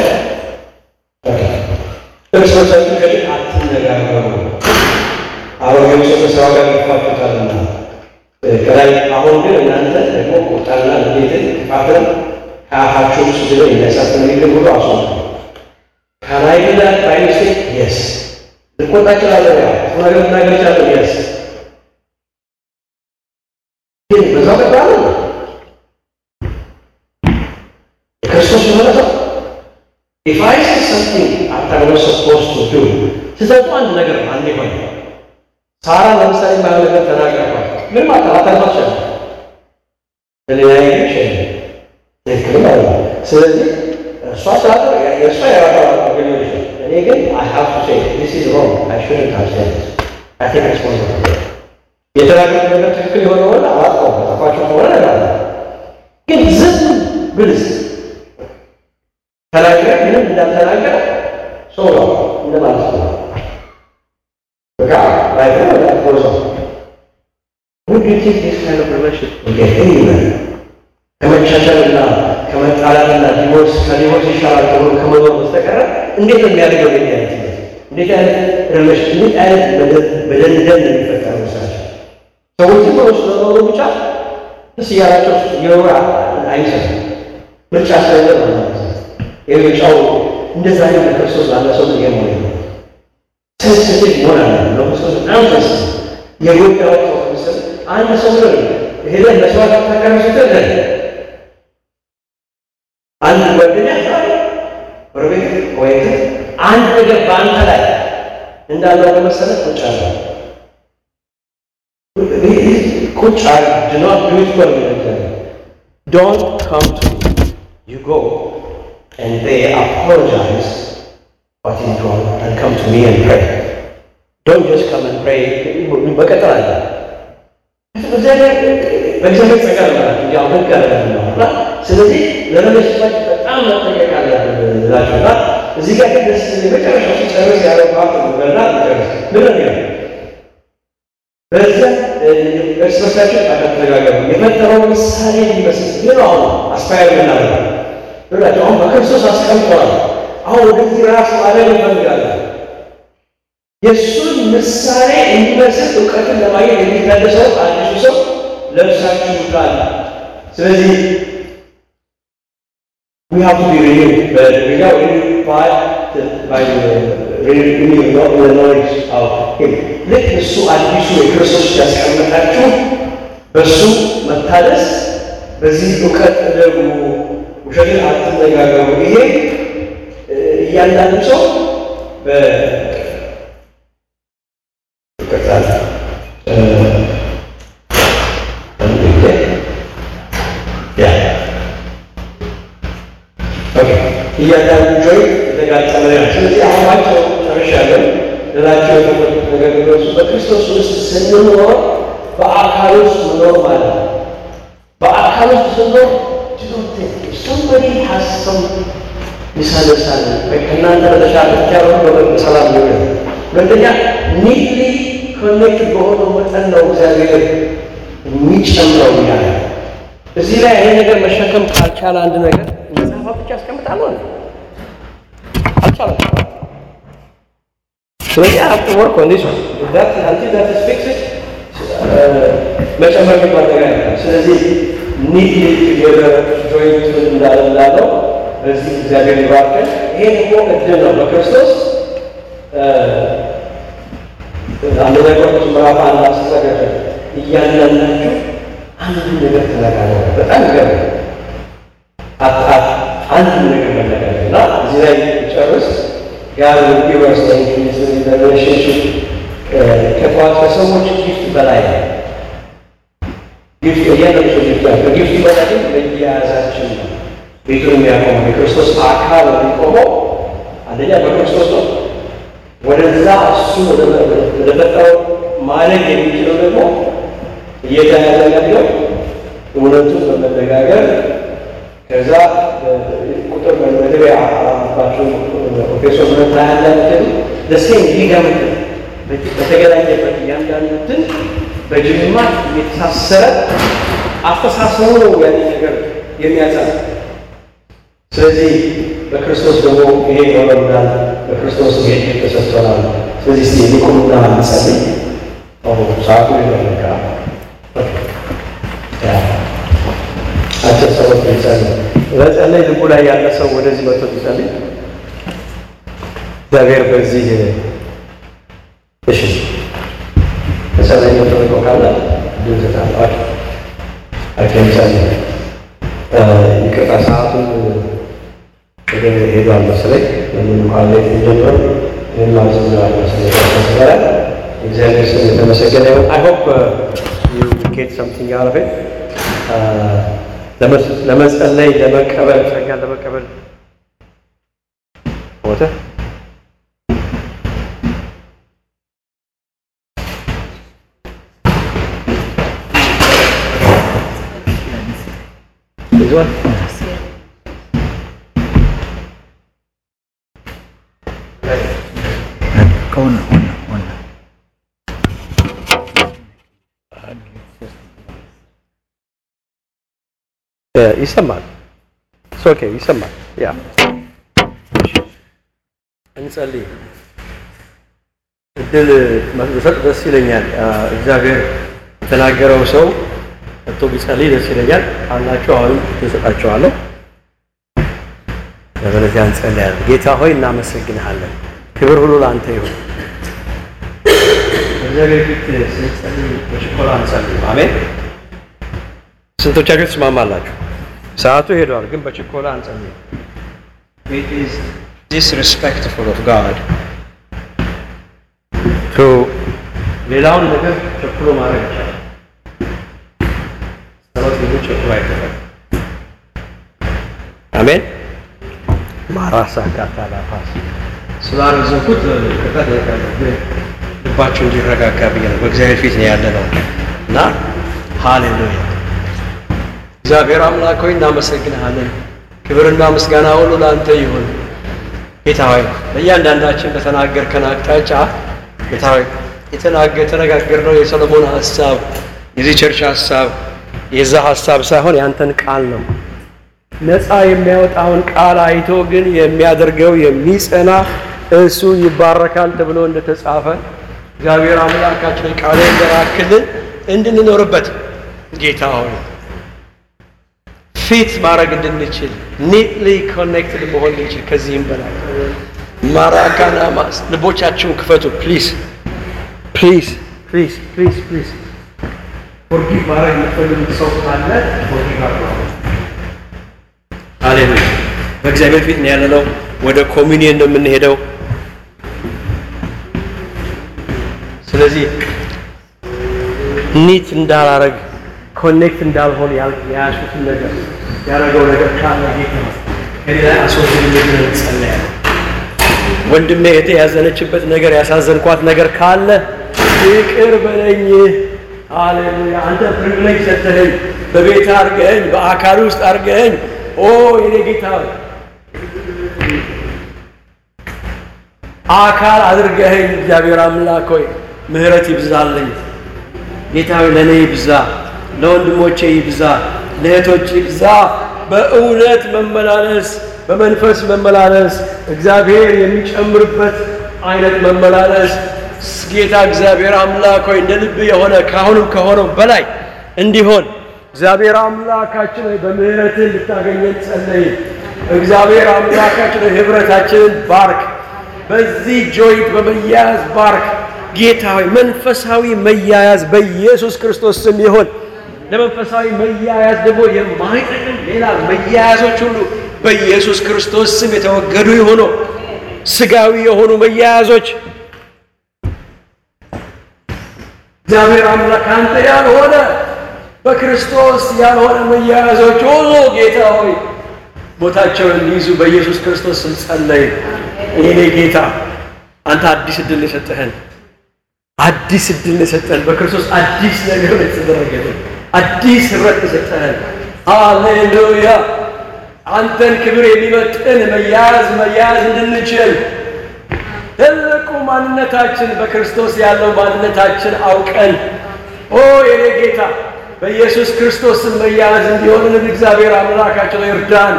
S3: እርስ በርሳችሁ ግን አትነጋገሩ አሮጌው ሰው ከስራው ጋር ይፋቱታልና ከላይ አሁን ግን እናንተ ደግሞ ቁጣና ንዴትን ክፋትን ከአፋችሁ ውስጥ ዝሎ የሚያሳት ንግግር ሁሉ አስወጡ። ከላይ ግን ባይ ሚስቴክ የስ ልቆጣ እችላለሁ፣ ያ ጥሩ ነገር ልናገር እችላለሁ፣ የስ ግን በዛው ቀጥላለ የክርስቶስ የሆነ ሰው if I say something after I was supposed to do ስህተቱ አንድ ነገር ነው። አንድ ሆነ ሳራ ለምሳሌ ባለ ነገር ተናገርኳል። ምን ማለት አታልፋች ለሌላ ይችላል ትክክል ማለት ነው። ስለዚህ እሷ ስላለ የእሷ የራሷ አገኘ እኔ ግን I have to say this is wrong I shouldn't have said this I take responsibility የተናገሩት ነገር ትክክል የሆነ ሆነ አላውቀውም ጠፋቸው ከሆነ ነገር ግን ዝም ብልስ ተናገረ ምንም እንዳልተናገረ ሰው ነው እንደማለት ነው። በቃ ላይ ነው ፎርሶ Would you take this kind of relationship with anyone? ከመቻቻልና ከመጣላትና ዲቮርስ ከዲቮርስ ይሻላል ተብሎ ከመኖር በስተቀር እንዴት ነው የሚያደርገው? ይሄ አይነት እንዴት አይነት ሪሌሽን እንዴት አይነት በደንደን የሚፈጠር መሰላቸው ሰዎች ዝም ብሎ ስለኖሩ ብቻ ደስ እያላቸው የኖሩ አይመስልም። ምርጫ ስለሌለ ነው ማለት ነው። የምርጫው እንደዛ አይነት ክርስቶስ ላለ ሰው ነው ነው ሴንሲቲቭ መሆን አለ ለክርስቶስ በጣም ሴንሲቲቭ የጎዳው ሰው ምስል አንድ ሰው ነው ሄደህ መስዋዕት ተቀረሱ ስትል አንድ ጓደኛ ጎረቤት ወይ አንድ ነገር በአንተ ላይ እንዳለው ለመሰለህ ቁጭ አለ ቁጭ አለ do not do it for me don't come to me you go and they apologize what is wrong and come to me and pray don't just come and pray መቀጠል አለ በእግዚአብሔር ጸጋ ነው ያው ህግ አለ ነው ስለዚህ ለመለሽባች በጣም መጠንቀቅ አለብን እላችሁና እዚህ ጋር ግን ደስ የመጨረሻው ሲጨርስ ያለው ፓርት ነውና ጨርስ ምን ነው ያለው በዛ እርስ በርሳቸው አተነጋገሩ የፈጠረው ምሳሌ እንዲመስል ግን አሁን አስፓየር የምናደርገው ብላቸው አሁን በክርስቶስ አስቀምጠዋል አሁን ወደዚህ ራሱ አለም እንፈልጋለን የእሱን ምሳሌ እንዲመስል እውቀትን ለማግኘት የሚታደሰው አዲሱ ሰው ለብሳችሁታል ስለዚህ we have to be renewed but we are renewed by the, by the renewing of the knowledge of him ልክ እሱ አዲሱ የክርስቶስ ያስቀመጣችሁ በእሱ መታደስ በዚህ እውቀት ደግሞ ውሸትን አትነጋገሩ ይሄ እያንዳንዱ ሰው በ ይቀጥላል እያንዳንዱ ጆይ የተጋጠመ ነው። ስለዚህ አሁን ባቸው ጨርሻለሁ። ልላቸው የፈለጉት ነገር ቢኖር በክርስቶስ ውስጥ ስንኖር በአካል ውስጥ መኖር ማለት ነው። በአካል ውስጥ ስንኖር somebody has some misunderstanding ከእናንተ በተሻለ ብቻ በሰላም ሊሆን ሁለተኛ ኒትሊ ኮኔክት በሆነው መጠን ነው እግዚአብሔር የሚጨምረው ያለ እዚህ ላይ ይሄ ነገር መሸከም ካልቻለ አንድ ነገር መጽሐፋ ብቻ ያስቀምጣለሁ አልቻለም። ስለዚህ አፍተ ወርክ ኦን ዲስ ዳት አንቲል ዳት ኢዝ ፊክስድ መጨመር የሚባል ነገር አይደለም። ስለዚህ ኒትሊ ቱጌዘር ጆይንት እንዳለው በዚህ እግዚአብሔር ይባርከን። ይሄ ደግሞ እድል ነው በክርስቶስ አንደኛ ቆሮንቶስ ምዕራፍ አንድ አስተዘጋጀ እያንዳንዳችሁ አንድ ነገር ተነጋገሩ። በጣም ገር አንድ ነገር መነጋገር እና እዚህ ላይ ጨርስ ጋር ዩኒቨርስ ሪሌሽንሽፕ ከጠዋት ከሰዎች ጊፍት በላይ ነው። ጊፍት እያንዳንዱ ሰው ጊፍት ያለ ከጊፍት በላይ ግን በየያዛችን ነው ቤቱን የሚያቆመው የክርስቶስ አካል የሚቆመው አንደኛ በክርስቶስ ነው። ወደዛ እሱ ወደፈጠረው ማለግ የሚችለው ደግሞ እየተያዘ ያለው እውነቱን በመነጋገር ከዛ ቁጥር በመድሪያ አባቸው ፕሮፌሰር ሁለት ላይ ያላትን ደሴም ሊጋምት በተገናኘበት እያንዳንዱትን በጅማት የተሳሰረ አስተሳሰቡ ነው ያን ነገር የሚያጸና ስለዚህ በክርስቶስ ደግሞ ይሄ ይሆነናል። በክርስቶስ ጌጥ ተሰጥቶናል። ስለዚህ እስቲ ሊቁምና እንጸልይ። ሰዓቱ ይበቃ አጭር ሰዎች ይጸልይ። በጸለይ ልቡ ላይ ያለ ሰው ወደዚህ መጥቶ ይጸልይ። እግዚአብሔር በዚህ እሺ ተጸለይ መጥቶ ካለ ድንዝታል አኬን ጸልይ ይቅርታ ሰዓቱን ወደ ሄዷል መሰለኝ። ምንም እንኳን ላይ ጀምሮ ይህን ማዘዝ መሰለኝ ተሰበረ። እግዚአብሔር ስም የተመሰገነ ይሁን። አይ ሆፕ ዩ ጌት ሰምቲንግ አውት ኦፍ ኢት ለመጸለይ ለመቀበል ጸጋ ለመቀበል ሞተ ይዟል
S5: Una, una, una.
S3: ይሰማል። ኦኬ ይሰማል። ያ እንጸልይ። እድል መስጠት ደስ ይለኛል። እግዚአብሔር የተናገረው ሰው መጥቶ ቢጸልይ ደስ ይለኛል። ካላችሁ አሁንም እንሰጣቸዋለሁ። ለበለዚያ እንጸልያለን። ጌታ ሆይ እናመሰግንሃለን። ክብር ሁሉ ለአንተ ይሁን። እግዚአብሔር ፊት ስንጸልይ በችኮላ እንጸልይ። አሜን። ስንቶቻችሁ ትስማማላችሁ? ሰዓቱ ሄዷል፣ ግን በችኮላ አንጸልይ።
S4: It is disrespectful of God
S3: ቶ ሌላውን ነገር ቸኩሎ ማድረግ ይቻላል። ጸሎት ግን ቸኩሎ አይደረግም። አሜን። ማራሳ ካታላፋስ ስላረዘኩት ቅጣት ያቃለሁ ግን ልባችሁ እንዲረጋጋ ብዬ ነው። በእግዚአብሔር ፊት ነው ያለ ነው እና ሃሌሉያ። እግዚአብሔር አምላክ ሆይ እናመሰግንሃለን። ክብርና ምስጋና ሁሉ ለአንተ ይሁን። ጌታ ሆይ በእያንዳንዳችን በተናገርከን አቅጣጫ ጌታ ሆይ የተናገ የተነጋገርነው የሰሎሞን ሀሳብ የዚህ ቸርች ሀሳብ የዛ ሀሳብ ሳይሆን ያንተን ቃል ነው። ነፃ የሚያወጣውን ቃል አይቶ ግን የሚያደርገው የሚጸና እሱ ይባረካል ተብሎ እንደተጻፈ እግዚአብሔር አምላካችን ቃል እንደራክልን እንድንኖርበት ጌታ ሆይ ፊት ማድረግ እንድንችል ኒትሊ ኮኔክትድ መሆን እንድንችል ከዚህም በላይ ማራካና ማስ ልቦቻችሁን ክፈቱ ፕሊዝ ፕሊዝ ፕሊዝ ፕሊዝ ፕሊዝ ፎርጊቭ ማድረግ የምትፈልጉት ሰው ካለ ፎርጊቭ አድርጉ። ሃሌሉያ በእግዚአብሔር ፊት ነው ያለነው። ወደ ኮሚኒየን ነው የምንሄደው። ስለዚህ ኒት እንዳላረግ ኮኔክት እንዳልሆን የያዙትን ነገር ያደረገው ነገር ካለ ጌታ ከሌላ አስወግድ እንጸለያለን። ወንድሜ እህቴ ያዘነችበት ነገር ያሳዘንኳት ነገር ካለ ይቅር በለኝ። ሃሌሉያ! አንተ ፕሪቪሌጅ ሰጥተኸኝ በቤት አድርገኸኝ በአካል ውስጥ አድርገኸኝ ኦ የኔ ጌታ ሆይ፣ አካል አድርገኸኝ እግዚአብሔር አምላክ ሆይ ምሕረት ይብዛልኝ። ጌታ ሆይ ለእኔ ይብዛ፣ ለወንድሞቼ ይብዛ፣ ለእህቶች ይብዛ። በእውነት መመላለስ በመንፈስ መመላለስ እግዚአብሔር የሚጨምርበት አይነት መመላለስ ጌታ እግዚአብሔር አምላክ ሆይ እንደ ልብ የሆነ ካሁንም ከሆነው በላይ እንዲሆን እግዚአብሔር አምላካችን ሆይ በምሕረትህ እንድታገኘን ጸለይ። እግዚአብሔር አምላካችን ሆይ ህብረታችንን ባርክ። በዚህ ጆይንት በመያያዝ ባርክ። ጌታ ሆይ መንፈሳዊ መያያዝ በኢየሱስ ክርስቶስ ስም ይሆን። ለመንፈሳዊ መያያዝ ደግሞ የማይጠቅም ሌላ መያያዞች ሁሉ በኢየሱስ ክርስቶስ ስም የተወገዱ ይሆኑ። ስጋዊ የሆኑ መያያዞች እግዚአብሔር አምላክ አንተ ያልሆነ በክርስቶስ ያልሆነ መያያዞች ሁሉ ጌታ ሆይ ቦታቸውን እንዲይዙ በኢየሱስ ክርስቶስ ስም ጸለይ። የኔ ጌታ አንተ አዲስ እድል ነው የሰጠህን፣ አዲስ እድል ነው የሰጠህን። በክርስቶስ አዲስ ነገር ነው የተደረገልን፣ አዲስ ህብረት ነው የሰጠህን። ሃሌሉያ! አንተን ክብር የሚመጥን መያዝ መያዝ እንድንችል ትልቁ ማንነታችን በክርስቶስ ያለው ማንነታችን አውቀን ኦ የኔ ጌታ በኢየሱስ ክርስቶስን መያዝ እንዲሆንልን እግዚአብሔር አምላካችን ሆይ እርዳን።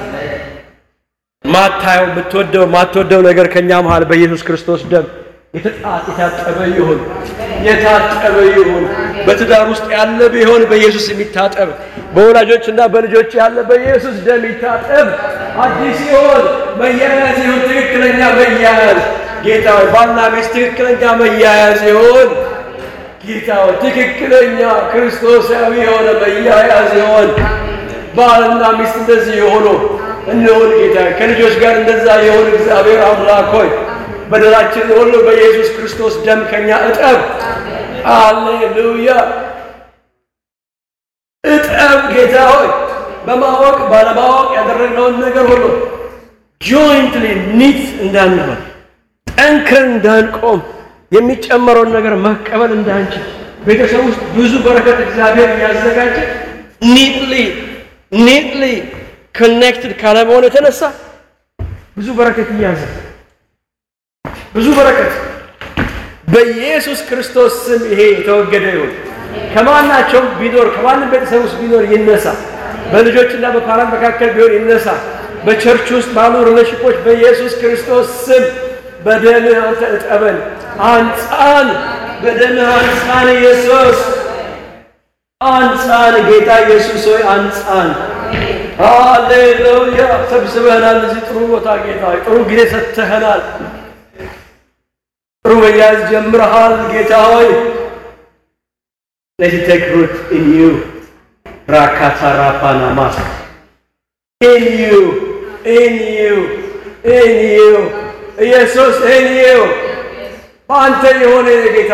S3: ማታየው የምትወደው ማትወደው ነገር ከእኛ መሃል በኢየሱስ ክርስቶስ ደም የተጣ- የታጠበ ይሁን የታጠበ ይሁን። በትዳር ውስጥ ያለ ቢሆን በኢየሱስ የሚታጠብ በወላጆችና በልጆች ያለ በኢየሱስ ደም ይታጠብ። አዲስ ይሆን መያያዝ ይሁን ትክክለኛ መያያዝ ጌታ ሆይ ባልና ሚስት ትክክለኛ መያያዝ ይሁን ጌታ ሆይ ትክክለኛ ክርስቶሳዊ የሆነ መያያዝ ይሆን ባልና ሚስት እንደዚህ የሆኑ እንሆን ጌታ ሆይ። ከልጆች ጋር እንደዛ የሆን እግዚአብሔር አምላክ ሆይ በደላችን ሁሉ በኢየሱስ ክርስቶስ ደም ከኛ እጠብ። አሌሉያ እጠብ ጌታ ሆይ በማወቅ ባለማወቅ ያደረግነውን ነገር ሁሉ ጆይንትሊ ኒት እንዳንሆን ጠንክረን እንዳንቆም የሚጨመረውን ነገር መቀበል እንዳንችል ቤተሰብ ውስጥ ብዙ በረከት እግዚአብሔር እያዘጋጀ ኒትሊ ኒትሊ ኮኔክትድ ካለመሆን የተነሳ ብዙ በረከት እያዘ ብዙ በረከት በኢየሱስ ክርስቶስ ስም ይሄ የተወገደ ይሁን። ከማናቸውም ቢኖር ከማንም ቤተሰብ ውስጥ ቢኖር ይነሳ። በልጆችና በፓራንት መካከል ቢሆን ይነሳ። በቸርች ውስጥ ባሉ ሪሌሽፖች በኢየሱስ ክርስቶስ ስም በደምህ አንተ እጠበን፣ አንጻን፣ በደምህ አንጻን ኢየሱስ አንጻን፣ ጌታ ኢየሱስ ሆይ አንጻን። ሃሌሉያ! ሰብስበህናል እዚህ ጥሩ ቦታ ጌታ ሆይ፣ ጥሩ ጊዜ ሰጥተኸናል። ጥሩ መያዝ ጀምረሃል ጌታ ሆይ let it take root in you rakatarapanamaስ in you in you in you ኢየሱስ in you በአንተ የሆነ ጌታ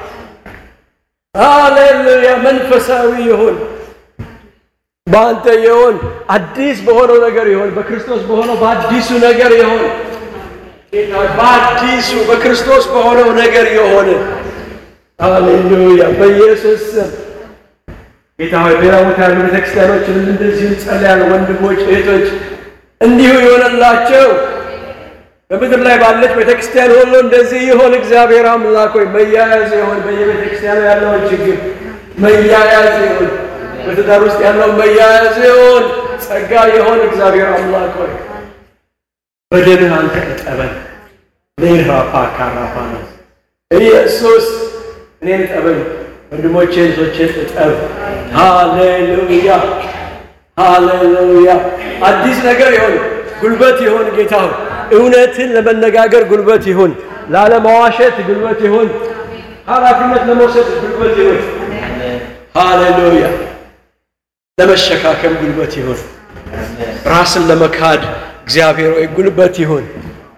S3: ሃሌሉያ መንፈሳዊ ይሁን በአንተ ይሁን አዲስ በሆነው ነገር ይሁን በክርስቶስ በሆነው በአዲሱ ነገር ይሁን ጌታ ሆይ፣ በአዲሱ በክርስቶስ በሆነው ነገር የሆነ ሃሌሉያ በኢየሱስ ስም ጌታ ሆይ ሌላ ቦታ ያሉ ቤተክርስቲያኖችንም እንደዚሁ እንጸልያለን። ወንድሞች እህቶች እንዲሁ የሆነላቸው በምድር ላይ ባለች ቤተክርስቲያን ሁሉ እንደዚህ ይሆን። እግዚአብሔር አምላክ ሆይ መያያዝ ይሆን። በየቤተክርስቲያኑ ያለውን ችግር መያያዝ ይሆን። በትዳር ውስጥ ያለው መያያዝ ይሆን። ጸጋ ይሆን። እግዚአብሔር አምላክ ሆይ በደምህ አንተ እጠበን። ሌራፓ ካራፓና ኢየሱስ እኔን እጠበኝ፣ ወንድሞቼን እህቶቼን እጠብ። ሃሌሉያ ሃሌሉያ። አዲስ ነገር ይሆን፣ ጉልበት ይሆን። ጌታ ሆይ እውነትን ለመነጋገር ጉልበት ይሁን፣ ላለመዋሸት ጉልበት ይሁን፣ ኃላፊነት ለመውሰድ ጉልበት ይሁን። ሃሌሉያ ለመሸካከም ጉልበት ይሁን። ራስን ለመካድ እግዚአብሔር ሆይ ጉልበት ይሁን።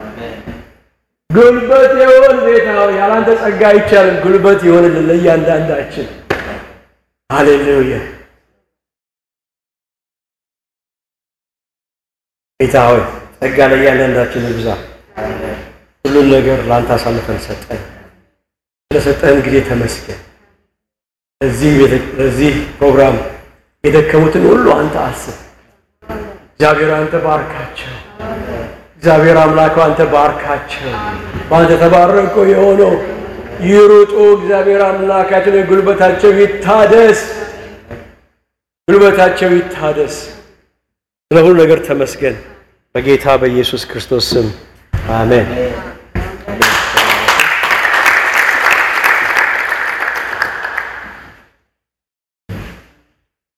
S3: ጉልበት ይሁን ጌታ ሆይ ያላንተ ጸጋ አይቻልም። ጉልበት ይሁንልን ለእያንዳንዳችን። ሃሌሉያ ጌታ ሆይ ጸጋ ለእያንዳንዳችን ይብዛ። ሁሉን ነገር ለአንተ አሳልፈን ሰጠን። ስለሰጠህን ጊዜ ተመስገን። ለዚህ ቤተ- ለዚህ ፕሮግራም የደከሙትን ሁሉ አንተ አስብ። እግዚአብሔር አንተ ባርካቸው። እግዚአብሔር አምላክ አንተ ባርካቸው። በአንተ ተባረኮ የሆነው ይሩጡ። እግዚአብሔር አምላካችን ጉልበታቸው ይታደስ፣ ጉልበታቸው ይታደስ። ስለ ሁሉ ነገር ተመስገን። በጌታ በኢየሱስ ክርስቶስ ስም አሜን።